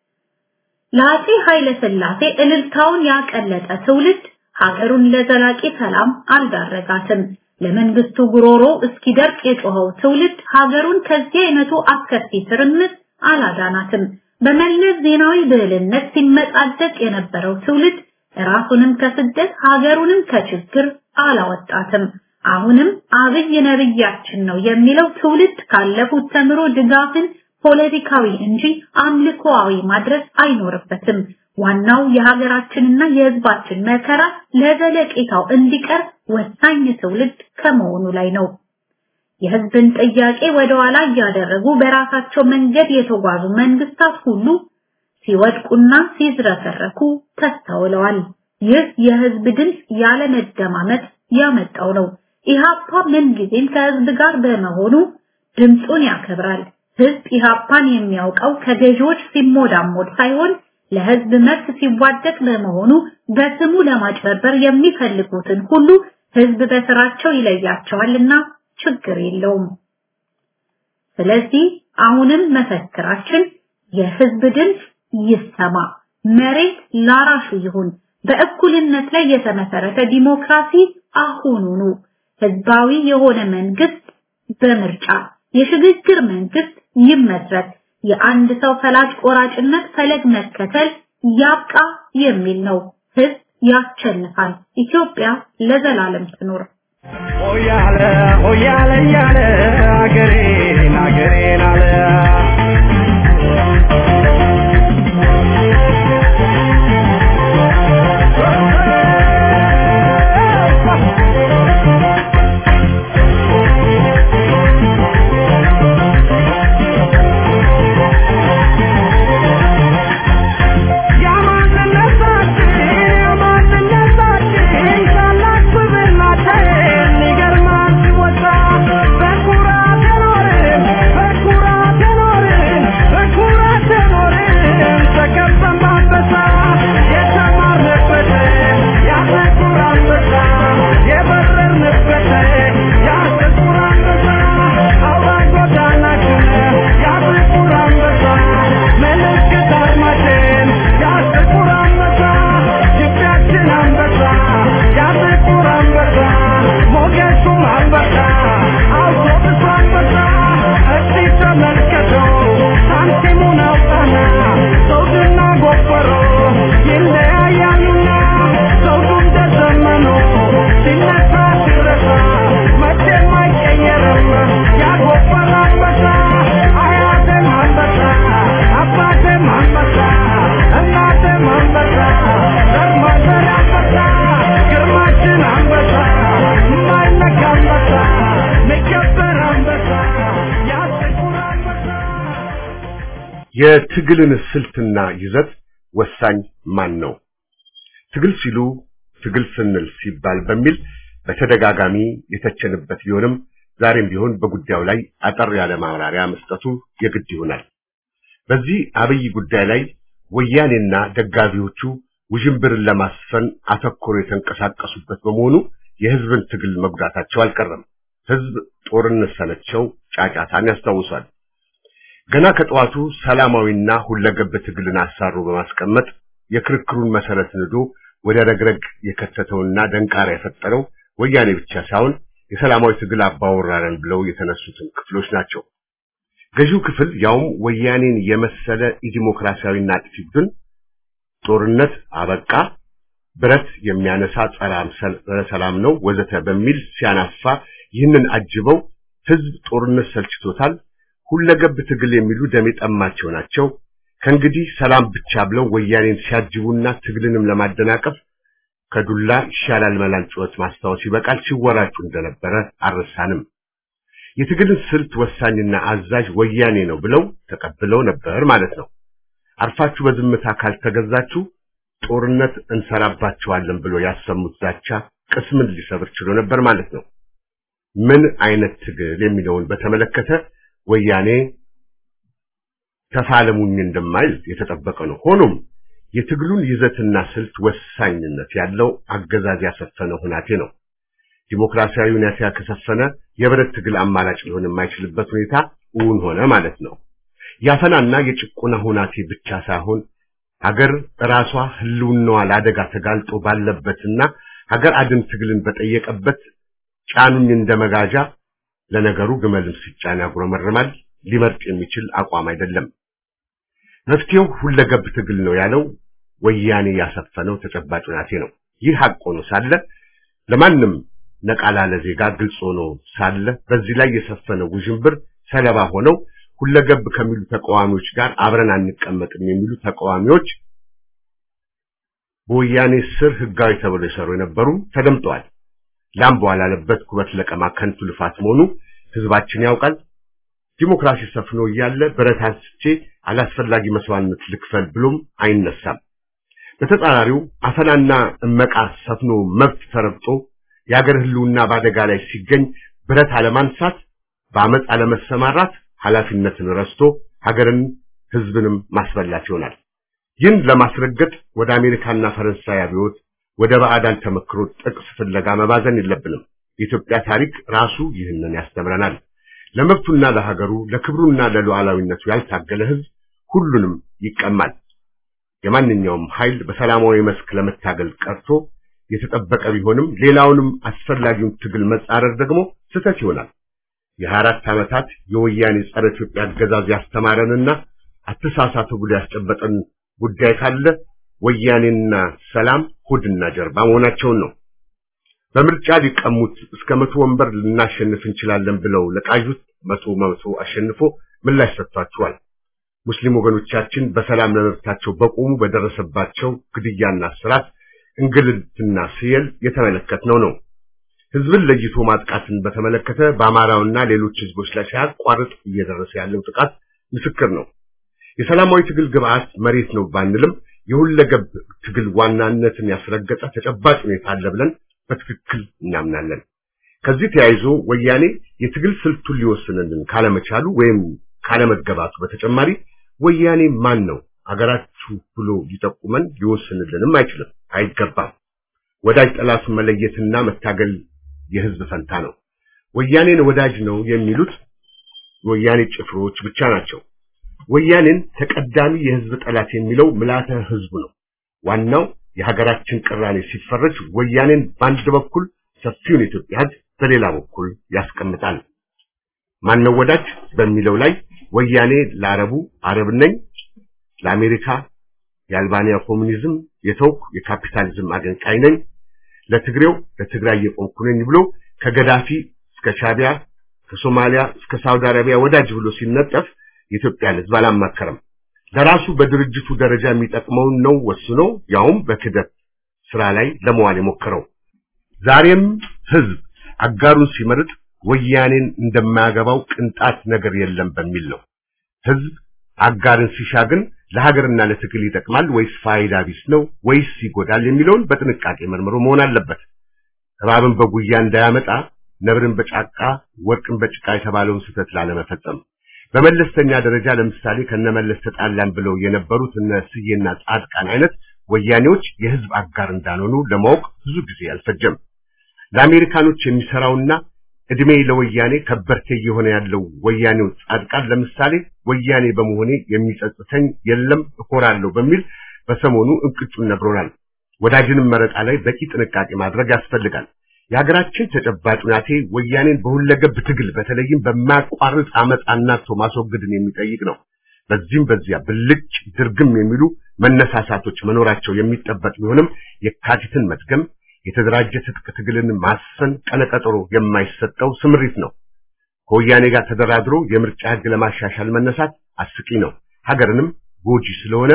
ለአፄ ኃይለ ሥላሴ እልልታውን ያቀለጠ ትውልድ ሀገሩን ለዘላቂ ሰላም አልዳረጋትም። ለመንግስቱ ጉሮሮ እስኪደርቅ የጮኸው ትውልድ ሀገሩን ከዚህ አይነቱ አስከፊ ትርምስ አላዳናትም። በመለስ ዜናዊ ብልህነት ሲመጻደቅ የነበረው ትውልድ ራሱንም ከስደት ሀገሩንም ከችግር አላወጣትም። አሁንም አብይ ነብያችን ነው የሚለው ትውልድ ካለፉት ተምሮ ድጋፍን ፖለቲካዊ እንጂ አምልኮአዊ ማድረግ አይኖርበትም። ዋናው የሀገራችንና የህዝባችን መከራ ለዘለቄታው እንዲቀር ወሳኝ ትውልድ ከመሆኑ ላይ ነው። የህዝብን ጥያቄ ወደ ኋላ እያደረጉ በራሳቸው መንገድ የተጓዙ መንግስታት ሁሉ ሲወድቁና ሲዝረከረኩ ተስተውለዋል። ይህ የህዝብ ድምፅ ያለመደማመጥ ያመጣው ነው። ኢሃፓ ምንጊዜም ከህዝብ ጋር በመሆኑ ድምፁን ያከብራል። ህዝብ ኢሃፓን የሚያውቀው ከገዢዎች ሲሞዳሞድ ሳይሆን ለህዝብ መብት ሲዋደቅ በመሆኑ በስሙ ለማጭበርበር የሚፈልጉትን ሁሉ ህዝብ በስራቸው ይለያቸዋልና ችግር የለውም። ስለዚህ አሁንም መፈክራችን የህዝብ ድምፅ ይሰማ፣ መሬት ላራሹ ይሁን። በእኩልነት ላይ የተመሰረተ ዲሞክራሲ አሁኑኑ ህዝባዊ የሆነ መንግስት በምርጫ የሽግግር መንግስት ይመስረት። የአንድ ሰው ፈላጭ ቆራጭነት ፈለግ መከተል ያብቃ የሚል ነው። ህዝብ ያሸንፋል። ኢትዮጵያ ለዘላለም ትኖር። ሆያለ ሆያለ ያለ አገሬን አገሬን አለ የትግልን ስልትና ይዘት ወሳኝ ማን ነው? ትግል ሲሉ ትግል ስንል ሲባል በሚል በተደጋጋሚ የተቸንበት ቢሆንም ዛሬም ቢሆን በጉዳዩ ላይ አጠር ያለ ማብራሪያ መስጠቱ የግድ ይሆናል። በዚህ አብይ ጉዳይ ላይ ወያኔና ደጋፊዎቹ ውዥንብርን ለማስፈን አተኮሮ የተንቀሳቀሱበት በመሆኑ የህዝብን ትግል መጉዳታቸው አልቀረም። ህዝብ ጦርነት ሰለቸው ጫጫታን ያስታውሳል። ገና ከጠዋቱ ሰላማዊና ሁለገብ ትግልን አሳሮ በማስቀመጥ የክርክሩን መሰረት ንዶ ወደ ረግረግ የከተተውና ደንቃራ የፈጠረው ወያኔ ብቻ ሳይሆን የሰላማዊ ትግል አባወራረን ብለው የተነሱትን ክፍሎች ናቸው። ገዢው ክፍል ያውም ወያኔን የመሰለ ኢዲሞክራሲያዊና አጥፊ ቡድን ጦርነት አበቃ፣ ብረት የሚያነሳ ጸረ ሰላም ነው ወዘተ በሚል ሲያናፋ ይህንን አጅበው ህዝብ ጦርነት ሰልችቶታል ሁለገብ ትግል የሚሉ ደም የጠማቸው ናቸው። ከእንግዲህ ሰላም ብቻ ብለው ወያኔን ሲያጅቡና ትግልንም ለማደናቀፍ ከዱላ ይሻላል መላል ጩኸት ማስታወስ ይበቃል ሲወራጩ እንደነበረ አልረሳንም። የትግልን ስልት ወሳኝና አዛዥ ወያኔ ነው ብለው ተቀብለው ነበር ማለት ነው። አርፋችሁ በዝምታ ካልተገዛችሁ ጦርነት እንሰራባችኋለን ብሎ ያሰሙት ዛቻ ቅስምን ሊሰብር ችሎ ነበር ማለት ነው። ምን አይነት ትግል የሚለውን በተመለከተ ወያኔ ተፋለሙኝ እንደማይል የተጠበቀ ነው። ሆኖም የትግሉን ይዘትና ስልት ወሳኝነት ያለው አገዛዝ ያሰፈነ ሁናቴ ነው። ዲሞክራሲያዊ ሁኔታ ከሰፈነ የብረት ትግል አማራጭ ሊሆን የማይችልበት ሁኔታ እውን ሆነ ማለት ነው። ያፈናና የጭቆና ሁናቴ ብቻ ሳይሆን ሀገር ራሷ ህልውናዋ ለአደጋ ተጋልጦ ባለበትና ሀገር አድን ትግልን በጠየቀበት ጫኑኝ እንደመጋጃ ለነገሩ ግመልም ሲጫን ያጉረመርማል ሊመርጥ የሚችል አቋም አይደለም። መፍትሄው ሁለገብ ትግል ነው ያለው ወያኔ ያሰፈነው ተጨባጭ ሁናቴ ነው። ይህ ሀቅ ሆኖ ሳለ ለማንም ነቃላለ ዜጋ ግልጽ ሆኖ ሳለ በዚህ ላይ የሰፈነው ውዥንብር ሰለባ ሆነው ሁለገብ ከሚሉ ተቃዋሚዎች ጋር አብረን አንቀመጥም የሚሉ ተቃዋሚዎች በወያኔ ስር ህጋዊ ተብለው የሰሩ የነበሩ ተደምጠዋል። ላም በኋላ ያለበት ኩበት ለቀማ ከንቱ ልፋት መሆኑ ህዝባችን ያውቃል። ዲሞክራሲ ሰፍኖ እያለ ብረት አንስቼ አላስፈላጊ መስዋዕትነት ልክፈል ብሎም አይነሳም። በተጻራሪው አፈናና እመቃ ሰፍኖ መብት ተረግጦ የአገር ህልውና በአደጋ ላይ ሲገኝ ብረት አለማንሳት፣ በአመፅ አለመሰማራት ኃላፊነትን ረስቶ ሀገርን ህዝብንም ማስበላት ይሆናል። ይህን ለማስረገጥ ወደ አሜሪካና ፈረንሳይ አብዮት ወደ ባዕዳን ተመክሮ ጥቅስ ፍለጋ መባዘን የለብንም። የኢትዮጵያ ታሪክ ራሱ ይህንን ያስተምረናል። ለመብቱና ለሀገሩ ለክብሩና ለሉዓላዊነቱ ያልታገለ ህዝብ ሁሉንም ይቀማል። የማንኛውም ኃይል በሰላማዊ መስክ ለመታገል ቀርቶ የተጠበቀ ቢሆንም ሌላውንም አስፈላጊውን ትግል መጻረር ደግሞ ስህተት ይሆናል። የሀያ አራት ዓመታት የወያኔ ጸረ ኢትዮጵያ አገዛዝ ያስተማረንና አተሳሳቱ ብሎ ያስጨበጠን ጉዳይ ካለ ወያኔና ሰላም ሆድና ጀርባ መሆናቸውን ነው። በምርጫ ሊቀሙት እስከ መቶ ወንበር ልናሸንፍ እንችላለን ብለው ለቃዡት መቶ መቶ አሸንፎ ምላሽ ሰጥቷቸዋል። ሙስሊም ወገኖቻችን በሰላም ለመብታቸው በቆሙ በደረሰባቸው ግድያና እስራት፣ እንግልትና ስየል የተመለከትነው ነው። ህዝብን ለይቶ ማጥቃትን በተመለከተ በአማራውና ሌሎች ህዝቦች ላይ ሳያቋርጥ እየደረሰ ያለው ጥቃት ምስክር ነው። የሰላማዊ ትግል ግብዓት መሬት ነው ባንልም የሁለገብ ትግል ዋናነትን ያስረገጠ ተጨባጭ ሁኔታ አለ ብለን በትክክል እናምናለን። ከዚህ ተያይዞ ወያኔ የትግል ስልቱን ሊወስንልን ካለመቻሉ ወይም ካለመገባቱ በተጨማሪ ወያኔ ማን ነው አገራችሁ ብሎ ሊጠቁመን ሊወስንልንም አይችልም፣ አይገባም። ወዳጅ ጠላቱን መለየትና መታገል የህዝብ ፈንታ ነው። ወያኔን ወዳጅ ነው የሚሉት ወያኔ ጭፍሮች ብቻ ናቸው። ወያኔን ተቀዳሚ የህዝብ ጠላት የሚለው ምላተ ህዝቡ ነው። ዋናው የሀገራችን ቅራኔ ሲፈረጅ ወያኔን በአንድ በኩል ሰፊውን የኢትዮጵያ ህዝብ በሌላ በኩል ያስቀምጣል። ማነው ወዳጅ በሚለው ላይ ወያኔ ለአረቡ አረብ ነኝ፣ ለአሜሪካ የአልባንያ ኮሙኒዝም የተውኩ የካፒታሊዝም አገንቃይ ነኝ፣ ለትግሬው ለትግራይ የቆምኩ ነኝ ብሎ ከገዳፊ እስከ ሻቢያ ከሶማሊያ እስከ ሳውዲ አረቢያ ወዳጅ ብሎ ሲነጠፍ የኢትዮጵያን ህዝብ አላማከረም። ለራሱ በድርጅቱ ደረጃ የሚጠቅመውን ነው ወስኖ ያውም በክደት ስራ ላይ ለመዋል የሞከረው። ዛሬም ህዝብ አጋሩን ሲመርጥ ወያኔን እንደማያገባው ቅንጣት ነገር የለም በሚል ነው። ህዝብ አጋርን ሲሻ ግን ለሀገርና ለትግል ይጠቅማል ወይስ ፋይዳ ቢስ ነው ወይስ ይጎዳል የሚለውን በጥንቃቄ መርምሮ መሆን አለበት። እባብን በጉያ እንዳያመጣ ነብርን በጫቃ ወርቅን በጭቃ የተባለውን ስህተት ላለመፈጸም በመለስተኛ ደረጃ ለምሳሌ ከነመለስ ተጣላን ብለው የነበሩት እነ ስዬና ጻድቃን አይነት ወያኔዎች የህዝብ አጋር እንዳልሆኑ ለማወቅ ብዙ ጊዜ አልፈጀም። ለአሜሪካኖች የሚሰራውና እድሜ ለወያኔ ከበርቴ እየሆነ ያለው ወያኔው ጻድቃን ለምሳሌ ወያኔ በመሆኔ የሚጸጽተኝ የለም እኮራለሁ በሚል በሰሞኑ እንቅጩን ነግሮናል። ወዳጅንም መረጣ ላይ በቂ ጥንቃቄ ማድረግ ያስፈልጋል። የሀገራችን ተጨባጭ ሁናቴ ወያኔን በሁለገብ ትግል በተለይም በማያቋርጥ አመፅ አናቶ ማስወገድን የሚጠይቅ ነው። በዚህም በዚያ ብልጭ ድርግም የሚሉ መነሳሳቶች መኖራቸው የሚጠበቅ ቢሆንም የካቲትን መድገም የተደራጀ ትጥቅ ትግልን ማሰን ቀነቀጠሮ የማይሰጠው ስምሪት ነው። ከወያኔ ጋር ተደራድሮ የምርጫ ህግ ለማሻሻል መነሳት አስቂ ነው። ሀገርንም ጎጂ ስለሆነ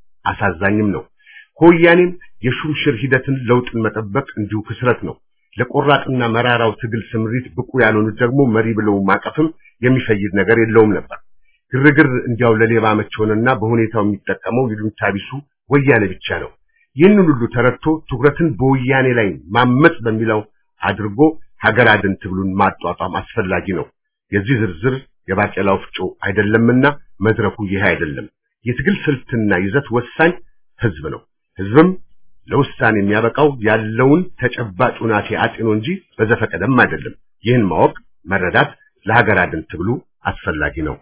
አሳዛኝም ነው። ከወያኔም የሹምሽር ሂደትን ለውጥን መጠበቅ እንዲሁ ክስረት ነው። ለቆራጥና መራራው ትግል ስምሪት ብቁ ያልሆኑት ደግሞ መሪ ብለው ማቀፍም የሚፈይድ ነገር የለውም ነበር። ግርግር እንዲያው ለሌባ መች ሆነና በሁኔታው የሚጠቀመው ይሉኝታ ቢሱ ወያኔ ብቻ ነው። ይህንን ሁሉ ተረድቶ ትኩረትን በወያኔ ላይ ማመጽ በሚለው አድርጎ ሀገር አድን ትግሉን ማጧጧም አስፈላጊ ነው። የዚህ ዝርዝር የባቄላው ፍጮ አይደለምና መድረኩ ይህ አይደለም። የትግል ስልትና ይዘት ወሳኝ ህዝብ ነው። ህዝብም ለውሳኔ የሚያበቃው ያለውን ተጨባጭ ሁናቴ አጢኖ እንጂ በዘፈቀደም አይደለም። ይህን ማወቅ መረዳት ለሀገር አድን ትግሉ አስፈላጊ ነው።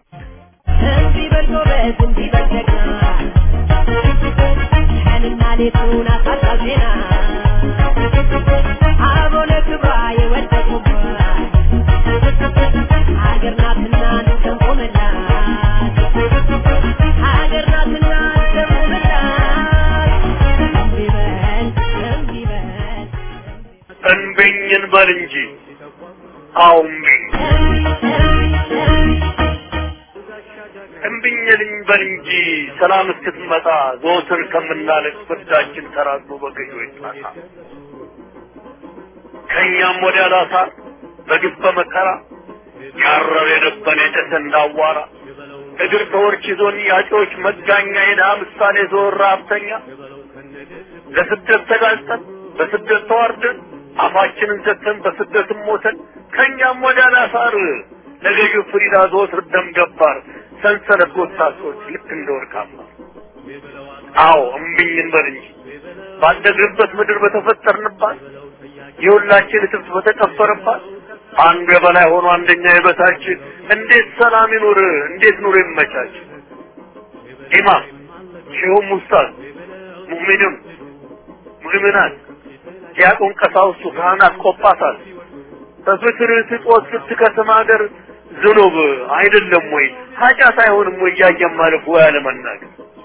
እንዲህ በል ጎበዝ፣ እንዲህ በል ጀግና፣ ቀንና ሌቱን አሳጣው ዜና አበው ለክብሯ የወደቁባት ሀገር ናትና እንሰንቆምላት ሀገር ናትና እንሰንቆምላት እንዲህ በል እንዲህ በል እንብኝን በል እንጂ አዎ እምቢኝ እምቢኝልኝ በል እንጂ ሰላም እስክትመጣ ዘወትር ከምናለቅስ ፍርዳችን ተራዝሞ በገዢዎች ጣሳ ከእኛም ወዲያ ላሳር በግፍ በመከራ ያረር የነበረ የጨሰ እንዳዋራ እግር ተወርች ይዞን ያጮች መጋኛ የድሃ ምሳሌ ዘወር ሀብተኛ ለስደት ተጋልጠን በስደት ተዋርደን አፋችንን ዘግተን በስደትም ሞተን ከእኛም ወዲያ ላሳር ለገዢው ፍሪዳ ዘወትር ደም ገባር ሰንሰለት ጎሳሶች ልክ እንደ ወርቃማ አዎ እምቢኝ እንበል እንጂ ባደግንበት ምድር በተፈጠርንባት የሁላችን እትብት በተቀበረባት አንዱ የበላይ ሆኖ አንደኛ የበታች እንዴት ሰላም ይኑር? እንዴት ኑሮ ይመቻች? ኢማም ሼሁም ኡስታዝ ሙእሚኑን ሙእሚናት ዲያቆን ቀሳውስቱ ካህናት ቆጳሳት በፍቅር ስጦት ስትከስም ሀገር ዝኑብ አይደለም ወይ ኃጢአት አይሆንም ወይ እያየን ማለፍ ወይ አለመናገር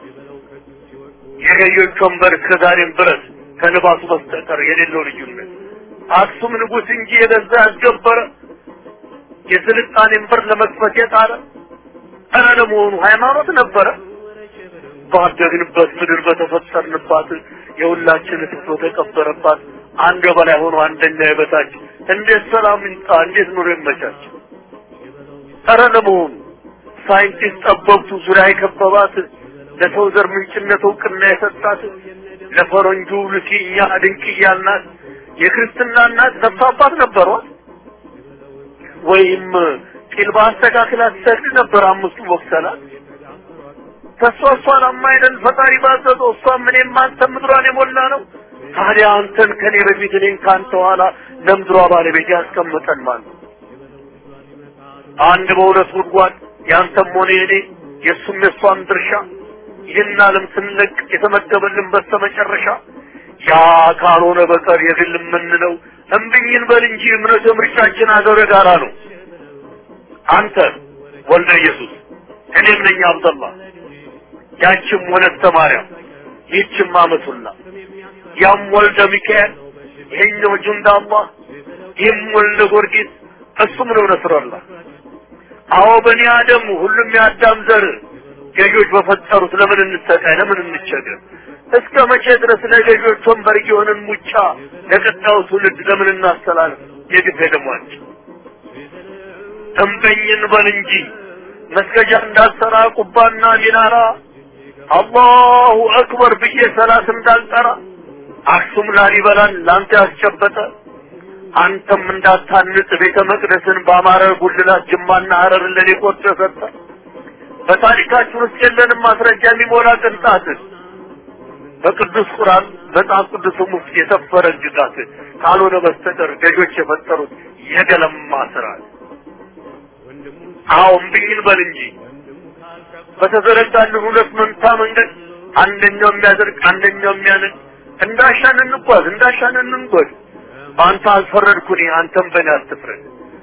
የገዮች ወንበር እስከ ዛሬም ድረስ ከልባሱ በስተቀር የሌለው ልዩነት አክሱም ንጉሥ እንጂ የገዛ ያስገበረ የስልጣኔን በር ለመክፈት የጣረ ኧረ ለመሆኑ ሃይማኖት ነበረ ባደግንበት ምድር በተፈጠርንባት የሁላችን ስቶ ተቀበረባት አንድ በላይ ሆኖ አንደኛ የበታች እንዴት ሰላም ይምጣ እንዴት ኑሮ ይመቻች ኧረ ለመሆኑ ሳይንቲስት ጠበብቱ ዙሪያ የከበባት ለሰው ዘር ምንጭነት እውቅና የሰጣት ለፈረንጁ ልኪኛ ድንቅያ እናት የክርስትና እናት ነፍስ አባት ነበሯት ወይም ቂል በአስተካክል አትሰግድ ነበር አምስቱ ወቅሰላት ተሷ እሷን አማይደል ፈጣሪ ባዘዘው እሷም እኔም አንተም ምድሯን የሞላ ነው ታዲያ አንተን ከኔ በፊት እኔን ከአንተ ኋላ ለምድሯ ባለቤት ያስቀምጠን ማለት አንድ በሁለት ጉድጓድ ያንተም ሆነ የኔ የእሱም የእሷም ድርሻ ይህን ዓለም ስንለቅ የተመደበልን በስተመጨረሻ ያ ካልሆነ በቀር የግል የምንለው እምብኝን በል እንጂ እምነት ምርጫችን አገረ ጋራ ነው። አንተ ወልደ ኢየሱስ እኔም ነኝ አብደላ ያችም ወለተ ማርያም ይህችም አመቱላ ያም ወልደ ሚካኤል ይሄኛው ጁንዳ አላህ ይህም ወልደ ጊዮርጊስ እሱም ነው ነስረላ አዎ በኒ አደም ሁሉም የአዳም ዘር ገዢዎች በፈጠሩት ለምን እንሰቃይ ለምን እንቸገር እስከ መቼ ድረስ ለገዢዎች ወንበር እየሆንን ሙጫ ለቀጣዩ ትውልድ ለምን እናስተላልፍ የግፍ ደሟቸው እምበኝን በል እንጂ መስገጃ እንዳልሰራ ቁባና ሚናራ አላሁ አክበር ብዬ ሰላት እንዳልጠራ አክሱም ላሊበላን ለአንተ ያስጨበጠ አንተም እንዳታንጽ ቤተ መቅደስን በአማረ ጉልላት ጅማና ሀረርን ለኔ ቆርጦ ሰጠ በታሪካችን ውስጥ የለንም ማስረጃ የሚሞላ ቅንጣት በቅዱስ ቁርአን መጽሐፍ ቅዱስም ውስጥ የሰፈረ ግዛት ካልሆነ በስተቀር ገዦች የፈጠሩት የገለማ ስርዓት አዎ እምቢኝን በል እንጂ በተዘረጋልን ሁለት መንታ መንገድ አንደኛው የሚያደርግ አንደኛው የሚያነድ እንዳሻን እንጓዝ እንዳሻን እንንጎድ በአንተ አልፈረድኩኝ አንተም በእኔ አትፍረድ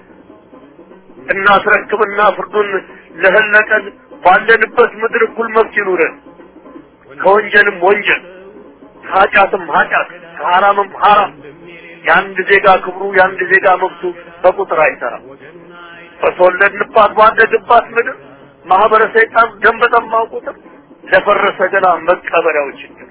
እናስረክብና ፍርዱን ለህለቀን ባለንበት ምድር እኩል መብት ይኑረን ከወንጀልም ወንጀል ከኃጢአትም ኃጢአት ከሐራምም ሐራም የአንድ ዜጋ ክብሩ የአንድ ዜጋ መብቱ በቁጥር አይሰራም በተወለድንባት ባደግባት ምድር ማህበረ ሰይጣን ደም በጠማው ቁጥር ለፈረሰ ገላ መቀበሪያው ችግር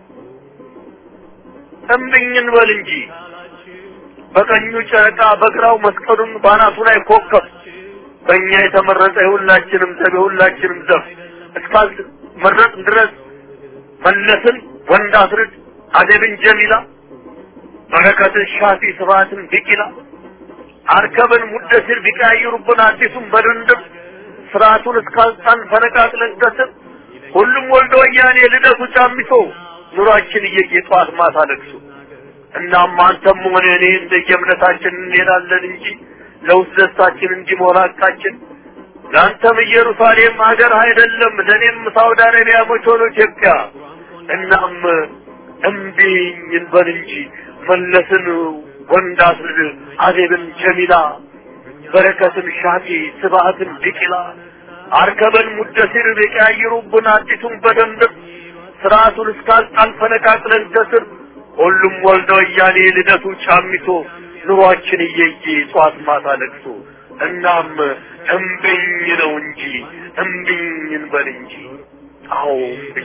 እምብኝን በል እንጂ በቀኙ ጨረቃ በግራው መስቀሉን ባናቱ ላይ ኮከብ በእኛ የተመረጠ የሁላችንም ዘብ የሁላችንም ዘብ እስካል መረጥ ድረስ መለስን ወንድ አስርድ አደብን ጀሚላ በረከትን ሻፊ ስብሐትን ቢቂላ አርከብን ሙደሲር ቢቀያይሩብን አዲሱን በድንድም ስርዓቱን እስካልጣን ፈነቃቅለን ከስር ሁሉም ወልደ ወያኔ ልደቱ ጫሚቶ ኑሯችን እየየ ጠዋት ማታ ለቅሶ እናም አንተም ሆነ እኔ እንደየእምነታችን እንሄዳለን እንጂ ለውስጥ ደስታችን እንዲሞላ ቃችን ለአንተም ኢየሩሳሌም ሀገር አይደለም ለእኔም ሳውዲ አረቢያ መች ሆኖ ኢትዮጵያ እናም እምቢኝ እንበል እንጂ መለስን ወንድ አስርድ አዜብን ጀሚላ በረከትን ሻፊ ስብሐትን ቢቂላ አርከበን ሙደሲር ቢቀያይሩብን አዲሱን በደንብ ስርዓቱን እስካልጣን ፈነቃቅለን ከስር ሁሉም ወልደ ወያኔ ልደቱ ጫሚቶ ኑሯችን እየየ ጧት ማታ ለቅሶ እናም እምብኝ ነው እንጂ እምብኝ እንበል እንጂ አዎ እምብኝ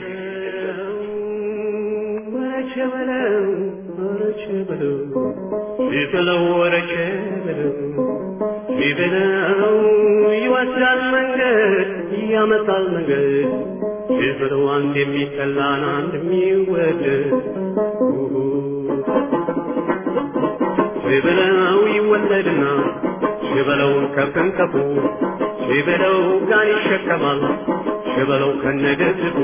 ወረቸ በለው ወረቸ በለው ቢበለው ወረቸ በለው ቢበለው ይወስዳል መንገድ ያመጣል መንገድ ቢበለው አንድ የሚጠላን አንድ የሚወደድ ቢበለው ይወለድና ሽበለው ከፍንከፉ ሽበለው ጋን ይሸከማል ሽበለው ከነገድቡ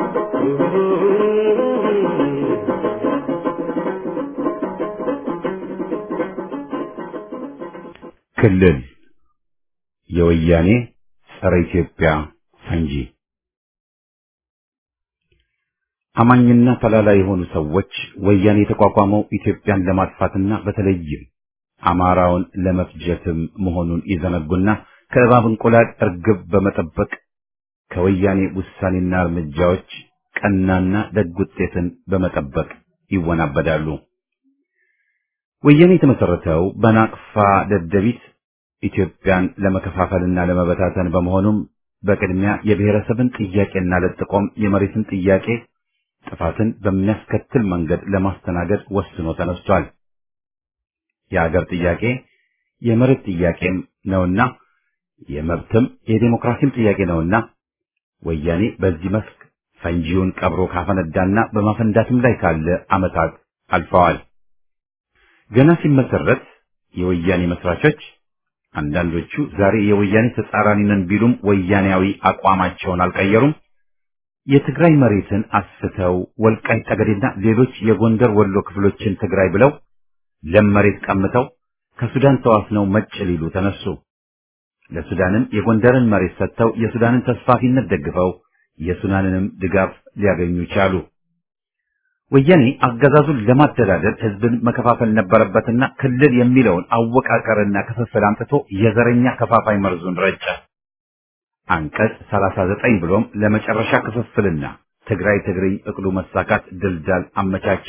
ክልል የወያኔ ጸረ ኢትዮጵያ ፈንጂ አማኝና ተላላ የሆኑ ሰዎች ወያኔ የተቋቋመው ኢትዮጵያን ለማጥፋትና በተለይም አማራውን ለመፍጀትም መሆኑን ይዘነጉና ከእባብ እንቁላል እርግብ በመጠበቅ ከወያኔ ውሳኔና እርምጃዎች ቀናና ደግ ውጤትን በመጠበቅ ይወናበዳሉ። ወያኔ የተመሰረተው በናቅፋ ደደቢት ኢትዮጵያን ለመከፋፈልና ለመበታተን በመሆኑም በቅድሚያ የብሔረሰብን ጥያቄና ለጥቆም የመሬትን ጥያቄ ጥፋትን በሚያስከትል መንገድ ለማስተናገድ ወስኖ ተነስቷል። የአገር ጥያቄ የመሬት ጥያቄም ነውና የመብትም የዴሞክራሲም ጥያቄ ነውና ወያኔ በዚህ መስክ ፈንጂውን ቀብሮ ካፈነዳና በማፈንዳትም ላይ ካለ ዓመታት አልፈዋል። ገና ሲመሰረት የወያኔ መስራቾች አንዳንዶቹ ዛሬ የወያኔ ተጻራሪ ነን ቢሉም ወያኔያዊ አቋማቸውን አልቀየሩም። የትግራይ መሬትን አስፍተው ወልቃይት ጠገዴና ሌሎች የጎንደር ወሎ ክፍሎችን ትግራይ ብለው ለም መሬት ቀምተው ከሱዳን ተዋስነው መጭ ሊሉ ተነሱ። ለሱዳንም የጎንደርን መሬት ሰጥተው የሱዳንን ተስፋፊነት ደግፈው የሱዳንንም ድጋፍ ሊያገኙ ቻሉ። ወያኔ አገዛዙን ለማደላደል ህዝብን መከፋፈል ነበረበትና ክልል የሚለውን አወቃቀርና ክፍፍል አምጥቶ የዘረኛ ከፋፋይ መርዙን ረጨ። አንቀጽ 39 ብሎም ለመጨረሻ ክፍፍልና ትግራይ ትግርኝ እቅዱ መሳካት ድልዳል አመቻቸ።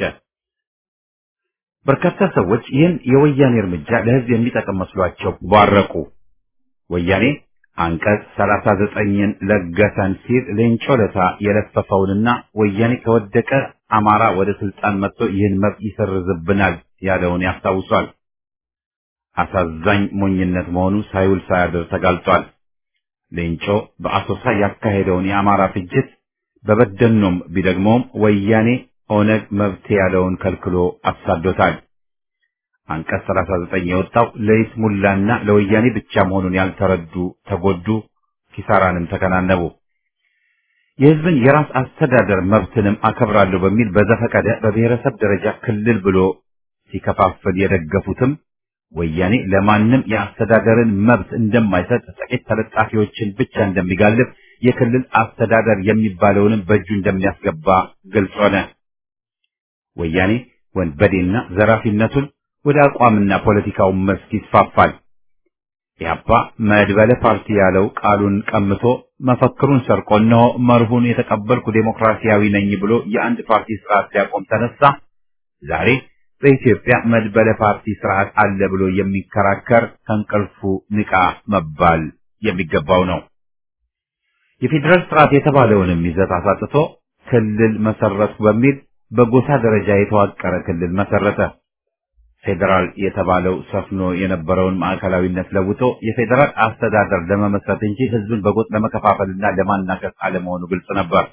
በርካታ ሰዎች ይህን የወያኔ እርምጃ ለህዝብ የሚጠቅም መስሏቸው ባረቁ። ወያኔ አንቀጽ 39ን ለገሰን ሲል ሌንጮ ለታ የለፈፈውንና ወያኔ ከወደቀ አማራ ወደ ስልጣን መጥቶ ይህን መብት ይሰርዝብናል ያለውን ያስታውሷል። አሳዛኝ ሞኝነት መሆኑ ሳይውል ሳያድር ተጋልጧል። ሌንጮ በአሶሳ ያካሄደውን የአማራ ፍጅት በበደኖም ቢደግመውም ወያኔ ኦነግ መብት ያለውን ከልክሎ አሳዶታል። አንቀጽ 39 የወጣው ለይስሙላና ለወያኔ ብቻ መሆኑን ያልተረዱ ተጎዱ፣ ኪሳራንም ተከናነቡ። የህዝብን የራስ አስተዳደር መብትንም አከብራለሁ በሚል በዘፈቀደ በብሔረሰብ ደረጃ ክልል ብሎ ሲከፋፍል የደገፉትም ወያኔ ለማንም የአስተዳደርን መብት እንደማይሰጥ ጥቂት ተለጣፊዎችን ብቻ እንደሚጋልብ የክልል አስተዳደር የሚባለውንም በእጁ እንደሚያስገባ ግልጽ ሆነ። ወያኔ ወንበዴና ዘራፊነቱን ወደ አቋምና ፖለቲካው መስክ ይስፋፋል። ኢህአፓ መድበለ ፓርቲ ያለው ቃሉን ቀምቶ መፈክሩን ሰርቆ እነሆ መርሁን የተቀበልኩ ዴሞክራሲያዊ ነኝ ብሎ የአንድ ፓርቲ ስርዓት ሊያቆም ተነሳ። ዛሬ በኢትዮጵያ መድበለ ፓርቲ ስርዓት አለ ብሎ የሚከራከር ከእንቅልፉ ንቃ መባል የሚገባው ነው። የፌዴራል ስርዓት የተባለውንም ይዘት አሳጥቶ ክልል መሰረቱ በሚል በጎሳ ደረጃ የተዋቀረ ክልል መሰረተ። ፌዴራል የተባለው ሰፍኖ የነበረውን ማዕከላዊነት ለውጦ የፌዴራል አስተዳደር ለመመስረት እንጂ ህዝብን በጎጥ ለመከፋፈልና ለማናከስ አለመሆኑ ግልጽ ነበር።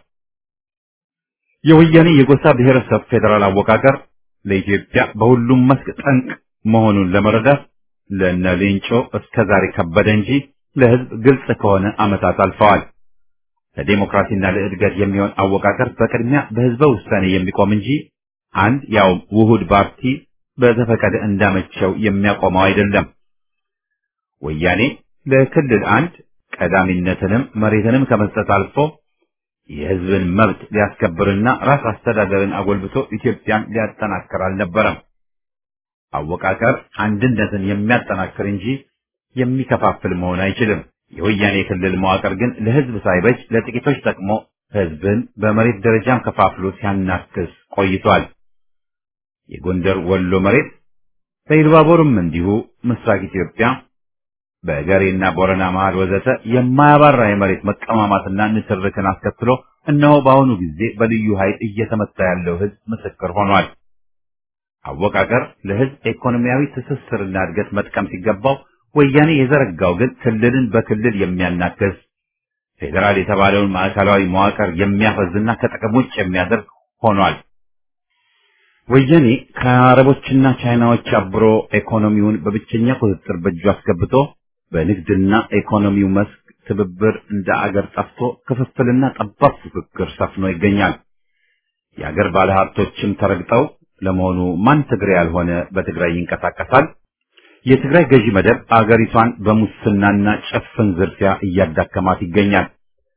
የወያኔ የጎሳ ብሔረሰብ ፌዴራል አወቃቀር ለኢትዮጵያ በሁሉም መስክ ጠንቅ መሆኑን ለመረዳት ለእነ ሌንጮ እስከ ዛሬ ከበደ እንጂ ለህዝብ ግልጽ ከሆነ ዓመታት አልፈዋል። ለዴሞክራሲና ለእድገት የሚሆን አወቃቀር በቅድሚያ በህዝበ ውሳኔ የሚቆም እንጂ አንድ ያው ውሁድ ፓርቲ በዘፈቀደ እንዳመቸው የሚያቆመው አይደለም። ወያኔ ለክልል አንድ ቀዳሚነትንም መሬትንም ከመስጠት አልፎ የህዝብን መብት ሊያስከብርና ራስ አስተዳደርን አጎልብቶ ኢትዮጵያን ሊያጠናክር አልነበረም። አወቃቀር አንድነትን የሚያጠናክር እንጂ የሚከፋፍል መሆን አይችልም። የወያኔ ክልል መዋቅር ግን ለህዝብ ሳይበጅ ለጥቂቶች ጠቅሞ ህዝብን በመሬት ደረጃም ከፋፍሎ ሲያናክስ ቆይቷል። የጎንደር ወሎ መሬት በኢሉባቦርም እንዲሁ ምስራቅ ኢትዮጵያ በገሬና ቦረና መሃል ወዘተ የማያባራ የመሬት መቀማማትና ንትርክን አስከትሎ እነሆ በአሁኑ ጊዜ በልዩ ኃይል እየተመታ ያለው ህዝብ ምስክር ሆኗል። አወቃቀር ለህዝብ ኢኮኖሚያዊ ትስስርና እድገት መጥቀም ሲገባው ወያኔ የዘረጋው ግን ክልልን በክልል የሚያናክስ ፌዴራል የተባለውን ማዕከላዊ መዋቅር የሚያፈዝና ከጥቅም ውጭ የሚያደርግ ሆኗል። ወያኔ ከአረቦችና ቻይናዎች አብሮ ኢኮኖሚውን በብቸኛ ቁጥጥር በእጁ አስገብቶ በንግድና ኢኮኖሚው መስክ ትብብር እንደ አገር ጠፍቶ ክፍፍልና ጠባብ ፉክክር ሰፍኖ ይገኛል። የአገር ባለሀብቶችም ተረግጠው ለመሆኑ ማን ትግሬ ያልሆነ በትግራይ ይንቀሳቀሳል? የትግራይ ገዢ መደብ አገሪቷን በሙስናና ጭፍን ዝርፊያ እያዳከማት ይገኛል።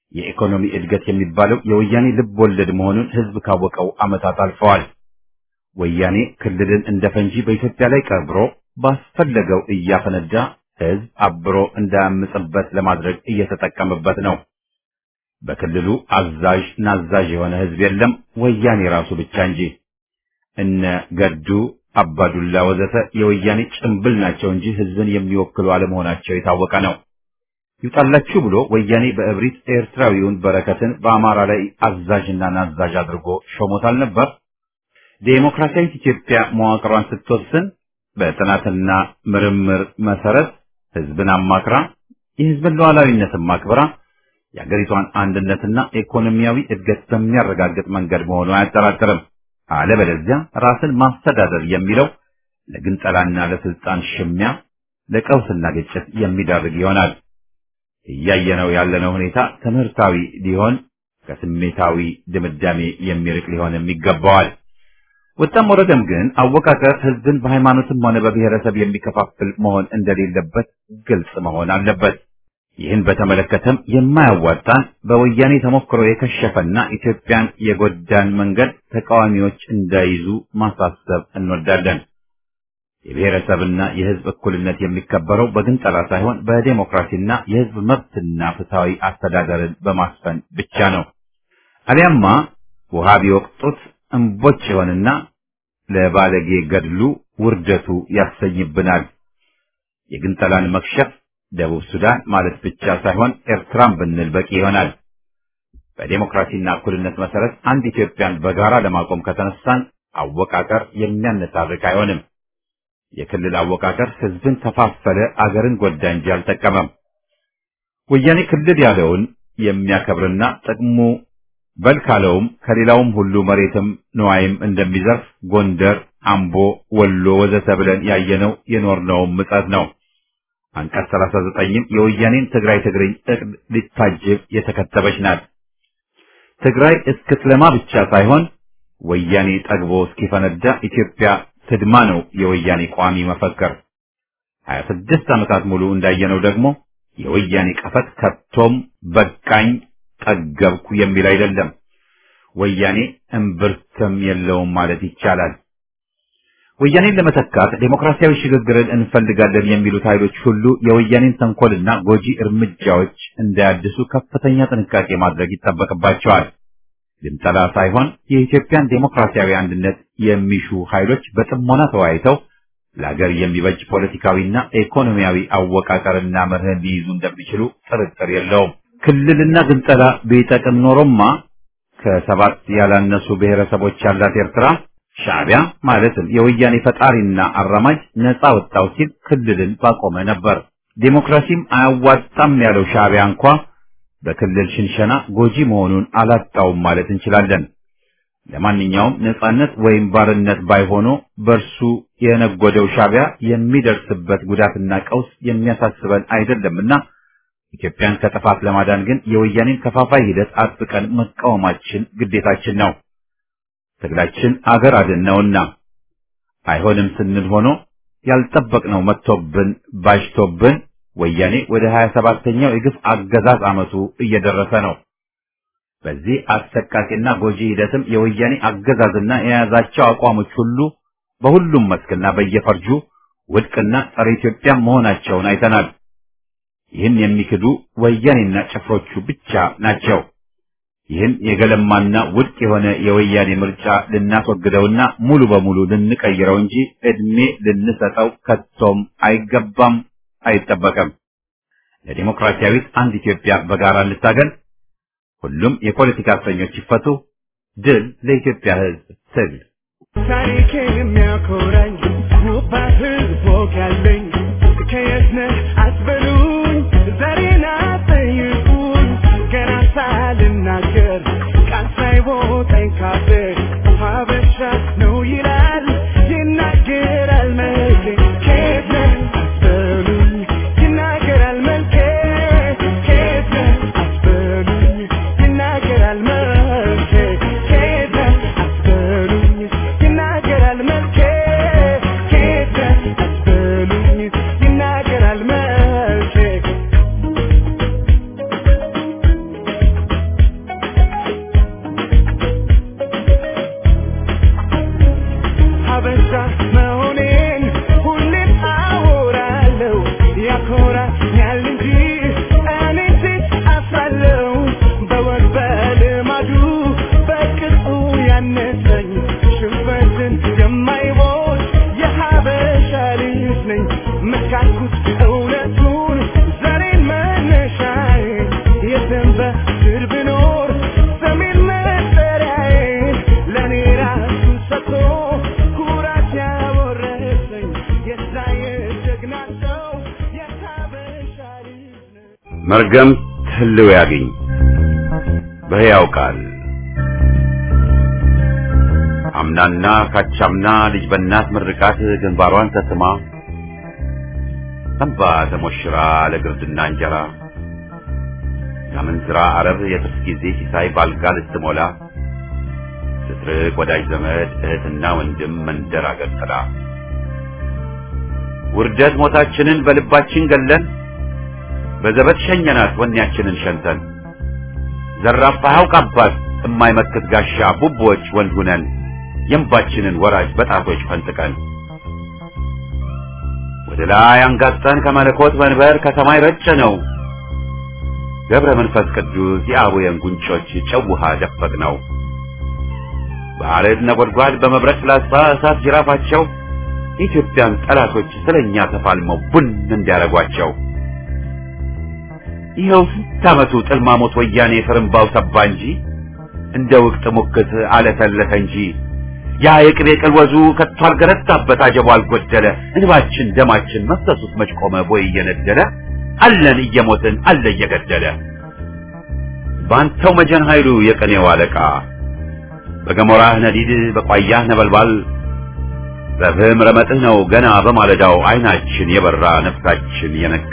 የኢኮኖሚ እድገት የሚባለው የወያኔ ልብ ወለድ መሆኑን ህዝብ ካወቀው ዓመታት አልፈዋል። ወያኔ ክልልን እንደ ፈንጂ በኢትዮጵያ ላይ ቀብሮ ባስፈለገው እያፈነዳ ህዝብ አብሮ እንዳያምጽበት ለማድረግ እየተጠቀመበት ነው። በክልሉ አዛዥ ናዛዥ የሆነ ህዝብ የለም፣ ወያኔ ራሱ ብቻ እንጂ። እነ ገዱ አባዱላ ወዘተ የወያኔ ጭምብል ናቸው እንጂ ህዝብን የሚወክሉ አለመሆናቸው የታወቀ ነው። ይውጣላችሁ ብሎ ወያኔ በእብሪት ኤርትራዊውን በረከትን በአማራ ላይ አዛዥና ናዛዥ አድርጎ ሾሞታል ነበር። ዴሞክራሲያዊት ኢትዮጵያ መዋቅሯን ስትወስን በጥናትና ምርምር መሰረት ህዝብን አማክራ የህዝብን ሉዓላዊነትን ማክበራ የአገሪቷን አንድነትና ኢኮኖሚያዊ እድገት በሚያረጋግጥ መንገድ መሆኑ አያጠራጥርም። አለበለዚያ ራስን ማስተዳደር የሚለው ለግንጠላና ለስልጣን ሽሚያ፣ ለቀውስና ግጭት የሚዳርግ ይሆናል። እያየነው ያለነው ሁኔታ ትምህርታዊ ሊሆን ከስሜታዊ ድምዳሜ የሚርቅ ሊሆንም ይገባዋል። ወጣም ወረደም ግን አወቃቀር ህዝብን በሃይማኖትም ሆነ በብሔረሰብ የሚከፋፍል መሆን እንደሌለበት ግልጽ መሆን አለበት። ይህን በተመለከተም የማያዋጣን በወያኔ ተሞክሮ የከሸፈና ኢትዮጵያን የጎዳን መንገድ ተቃዋሚዎች እንዳይዙ ማሳሰብ እንወዳለን። የብሔረሰብና የህዝብ እኩልነት የሚከበረው በግንጠላ ሳይሆን በዴሞክራሲና የህዝብ መብትና ፍትሐዊ አስተዳደርን በማስፈን ብቻ ነው። አሊያማ ውሃ ቢወቅጡት እምቦጭ ይሆንና ለባለጌ ገድሉ ውርደቱ ያሰኝብናል። የግንጠላን መክሸፍ ደቡብ ሱዳን ማለት ብቻ ሳይሆን ኤርትራን ብንል በቂ ይሆናል። በዴሞክራሲና እኩልነት መሰረት አንድ ኢትዮጵያን በጋራ ለማቆም ከተነሳን አወቃቀር የሚያነታርክ አይሆንም። የክልል አወቃቀር ህዝብን ከፋፈለ፣ አገርን ጎዳ እንጂ አልጠቀመም። ወያኔ ክልል ያለውን የሚያከብርና ጥቅሙ በል ካለውም ከሌላውም ሁሉ መሬትም ንዋይም እንደሚዘርፍ ጎንደር፣ አምቦ፣ ወሎ ወዘተ ብለን ያየነው የኖርነውም ምጸት ነው። አንቀጽ 39ም የወያኔን ትግራይ ትግርኝ እቅድ ሊታጅብ የተከተበች ናት። ትግራይ እስክትለማ ብቻ ሳይሆን ወያኔ ጠግቦ እስኪፈነዳ ኢትዮጵያ ትድማ ነው የወያኔ ቋሚ መፈክር። 26 ዓመታት ሙሉ እንዳየነው ደግሞ የወያኔ ቀፈት ከቶም በቃኝ ጠገብኩ የሚል አይደለም። ወያኔ እምብርትም የለውም ማለት ይቻላል። ወያኔን ለመተካት ዴሞክራሲያዊ ሽግግርን እንፈልጋለን የሚሉት ኃይሎች ሁሉ የወያኔን ተንኮልና ጎጂ እርምጃዎች እንዳያድሱ ከፍተኛ ጥንቃቄ ማድረግ ይጠበቅባቸዋል። ግንጠላ ሳይሆን የኢትዮጵያን ዴሞክራሲያዊ አንድነት የሚሹ ኃይሎች በጥሞና ተወያይተው ለሀገር የሚበጅ ፖለቲካዊና ኢኮኖሚያዊ አወቃቀርና መርህን ሊይዙ እንደሚችሉ ጥርጥር የለውም። ክልልና ግንጠላ ቢጠቅም ኖሮማ ከሰባት ያላነሱ ብሔረሰቦች ያላት ኤርትራ ሻዕቢያ ማለትም የወያኔ ፈጣሪና አራማጅ ነፃ ወጣው ሲል ክልልን ባቆመ ነበር። ዴሞክራሲም አያዋጣም ያለው ሻዕቢያ እንኳ በክልል ሽንሸና ጎጂ መሆኑን አላጣውም ማለት እንችላለን። ለማንኛውም ነፃነት ወይም ባርነት ባይሆኑ በእርሱ የነጎደው ሻዕቢያ የሚደርስበት ጉዳትና ቀውስ የሚያሳስበን አይደለምና ኢትዮጵያን ከጥፋት ለማዳን ግን የወያኔን ከፋፋይ ሂደት አጥብቀን መቃወማችን ግዴታችን ነው። ትግላችን አገር አድን ነውና አይሆንም ስንል ሆኖ ያልጠበቅነው መጥቶብን ባሽቶብን ወያኔ ወደ 27ኛው የግፍ አገዛዝ ዓመቱ እየደረሰ ነው። በዚህ አሰቃቂና ጎጂ ሂደትም የወያኔ አገዛዝና የያዛቸው አቋሞች ሁሉ በሁሉም መስክና በየፈርጁ ውድቅና ጸረ ኢትዮጵያ መሆናቸውን አይተናል። ይህን የሚክዱ ወያኔና ጭፍሮቹ ብቻ ናቸው። ይህን የገለማና ውድቅ የሆነ የወያኔ ምርጫ ልናስወግደውና ሙሉ በሙሉ ልንቀይረው እንጂ እድሜ ልንሰጠው ከቶም አይገባም፣ አይጠበቅም። ለዲሞክራሲያዊት አንድ ኢትዮጵያ በጋራ እንታገል። ሁሉም የፖለቲካ እስረኞች ይፈቱ። ድል ለኢትዮጵያ ሕዝብ ትግል። ታሪኬን የሚያኮራኝ ውባ ህዝብ ወግ ያለኝ ከየት ነህ አትበሉኝ፣ ዛሬን አትጠይቁኝ። ገና ሳልናገር ቃል ሳይወጣኝ ካፌ ሀበሻ ነው ይላል ይናገራል መልኬ። ከየት ነህ አትበሉኝ፣ ይናገራል መልኬ። ከየት ነህ አትበሉኝ፣ ይናገራል መልኬ። ከየት ነህ አትበሉኝ፣ ይናገራል መልኬ። ከየት ነህ አትበሉኝ፣ ይናገራል መልኬ። መርገም ህልው ያግኝ በሕያው ቃል አምናና ካቻምና ልጅ በእናት ምርቃት ግንባሯን ተስማ እንባ ተሞሽራ ለግርድና እንጀራ ከምንዝራ አረብ የጥርስ ጊዜ ሲሳይ ባልጋ ልትሞላ ስትርቅ ወዳጅ ዘመድ እህትና ወንድም መንደር አገር ጥላ ውርደት ሞታችንን በልባችን ገለን በዘበት ሸኘናት ወኔያችንን ሸንተን ዘራፋ ሐውቅ አባት እማይመክት ጋሻ ቡቦች ወንድ ሁነን የእንባችንን ወራጅ በጣቶች ፈንጥቀን ወደ ላይ አንጋጠን ከመለኮት መንበር ከሰማይ ረጨ ነው ገብረ መንፈስ ቅዱስ የአቡየን ጉንጮች ጨው ውሃ ደፈቅ ነው በአረድ ነጎድጓድ በመብረቅ ፍላጻ እሳት ጅራፋቸው የኢትዮጵያን ጠላቶች ስለኛ ተፋልመው ቡን እንዲያረጓቸው ይኸው ስንት ዓመቱ ጥልማሞት ወያኔ ፍርምባው ሰባ እንጂ እንደ ውቅት ሙክት አለተለተ እንጂ ያ የቅቤ ቅልወዙ ከቶ አልገረታበት አጀቡ አልጎደለ እንባችን ደማችን መፍሰሱት መች ቆመ ቦይ እየነደለ አለን እየሞትን አለ እየገደለ ባንተው መጀን ኃይሉ የቀኔው አለቃ በገሞራህ ነዲድ በቋያህ ነበልባል በፍህም ረመጥህ ነው ገና በማለዳው አይናችን የበራ ነፍሳችን የነቃ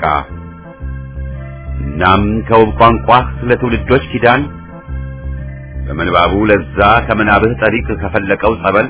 እናም ከውብ ቋንቋህ ለትውልዶች ኪዳን በምንባቡ ለዛ ከምናብህ ጠሪቅ ከፈለቀው ጸበል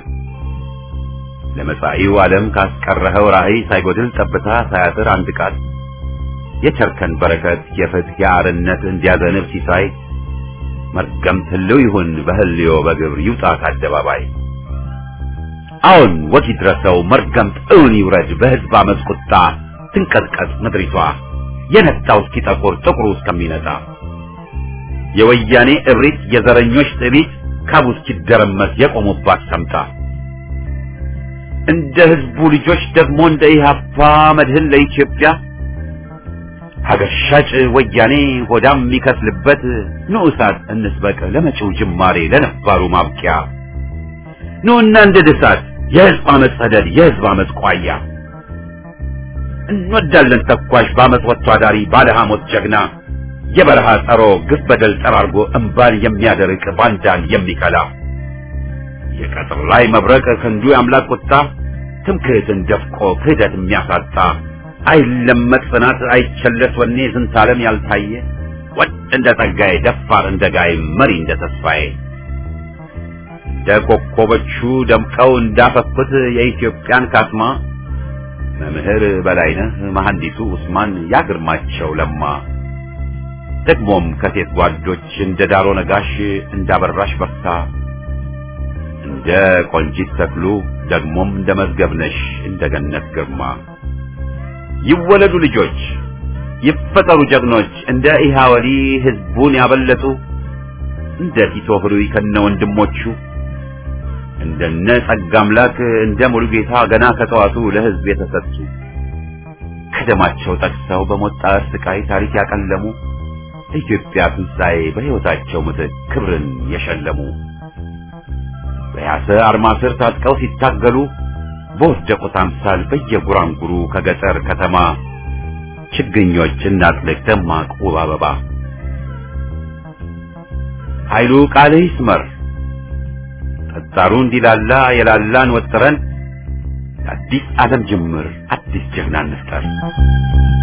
ለመጻኢው ዓለም ካስቀረኸው ራእይ ሳይጎድል ጠብታ ሳያጥር አንድ ቃል የቸርከን በረከት የፍትህ የአርነት እንዲያዘንብ ሲሳይ መርገም ትልው ይሁን በህልዮ በግብር ይውጣ ከአደባባይ አሁን ወግ ይድረሰው መርገም እውን ይውረድ በህዝብ አመፅ ቁጣ ትንቀጥቀጥ ምድሪቷ የነጣው እስኪጠቁር ጥቁሩ እስከሚነጣ የወያኔ እብሪት የዘረኞች ጥቢት ካቡ እስኪደረመስ የቆሙባት ሰምታ እንደ ህዝቡ ልጆች ደግሞ እንደ ኢህአፓ መድህን ለኢትዮጵያ ሀገር ሻጭ ወያኔ ሆዳም የሚከስልበት ንዑሳት እንስበቅ ለመጪው ጅማሬ ለነባሩ ማብቂያ ኑና እንደ ድሳት የህዝብ አመፅ ሰደድ የህዝብ አመፅ ቋያ እንወዳለን ተኳሽ በአመፅ ወጥቶ አዳሪ ባለ ሐሞት ጀግና የበረሃ ጸሮ ግፍ በደል ጠራርጎ እምባን የሚያደርቅ ባንዳን የሚከላ የቀጥር ላይ መብረቅ ክንዱ የአምላክ ቁጣ ትምክህትን ደፍቆ ክህደት የሚያሳጣ አይለመጥ ጽናት አይቸለስ ወኔ ዝንታለም ያልታየ ወጥ እንደ ጸጋዬ ደፋር እንደ ጋይ መሪ እንደ ተስፋዬ እንደ ኮከቦቹ ደምቀው እንዳፈኩት የኢትዮጵያን ካስማ መምህር በላይነህ መሐንዲሱ ኡስማን ያግርማቸው ለማ ደግሞም ከሴት ጓዶች እንደ ዳሮ ነጋሽ እንዳበራሽ በርታ እንደ ቆንጂት ተክሉ ደግሞም እንደ መዝገብነሽ እንደ ገነት ግርማ ይወለዱ ልጆች ይፈጠሩ ጀግኖች እንደ ኢሃወሊ ህዝቡን ያበለጡ እንደ ቲቶ ህሩይ ከነ ወንድሞቹ እንደነ ጸጋ አምላክ እንደ ሙሉጌታ ገና ከጠዋቱ ለህዝብ የተሰጡ ከደማቸው ጠቅሰው በሞት ጣር ስቃይ ታሪክ ያቀለሙ ለኢትዮጵያ ትንሣኤ በሕይወታቸው ምትክ ክብርን የሸለሙ በያሰ አርማ ስር ታጥቀው ሲታገሉ በወደቁት አምሳል በየጉራንጉሩ ከገጠር ከተማ ችግኞች እናጥልቅ ደማቅ ውብ አበባ ኃይሉ ቃልህ ይስመር ጠጣሩ እንዲላላ የላላን ወጥረን አዲስ ዓለም ጅምር አዲስ ጀግና እንፍጠር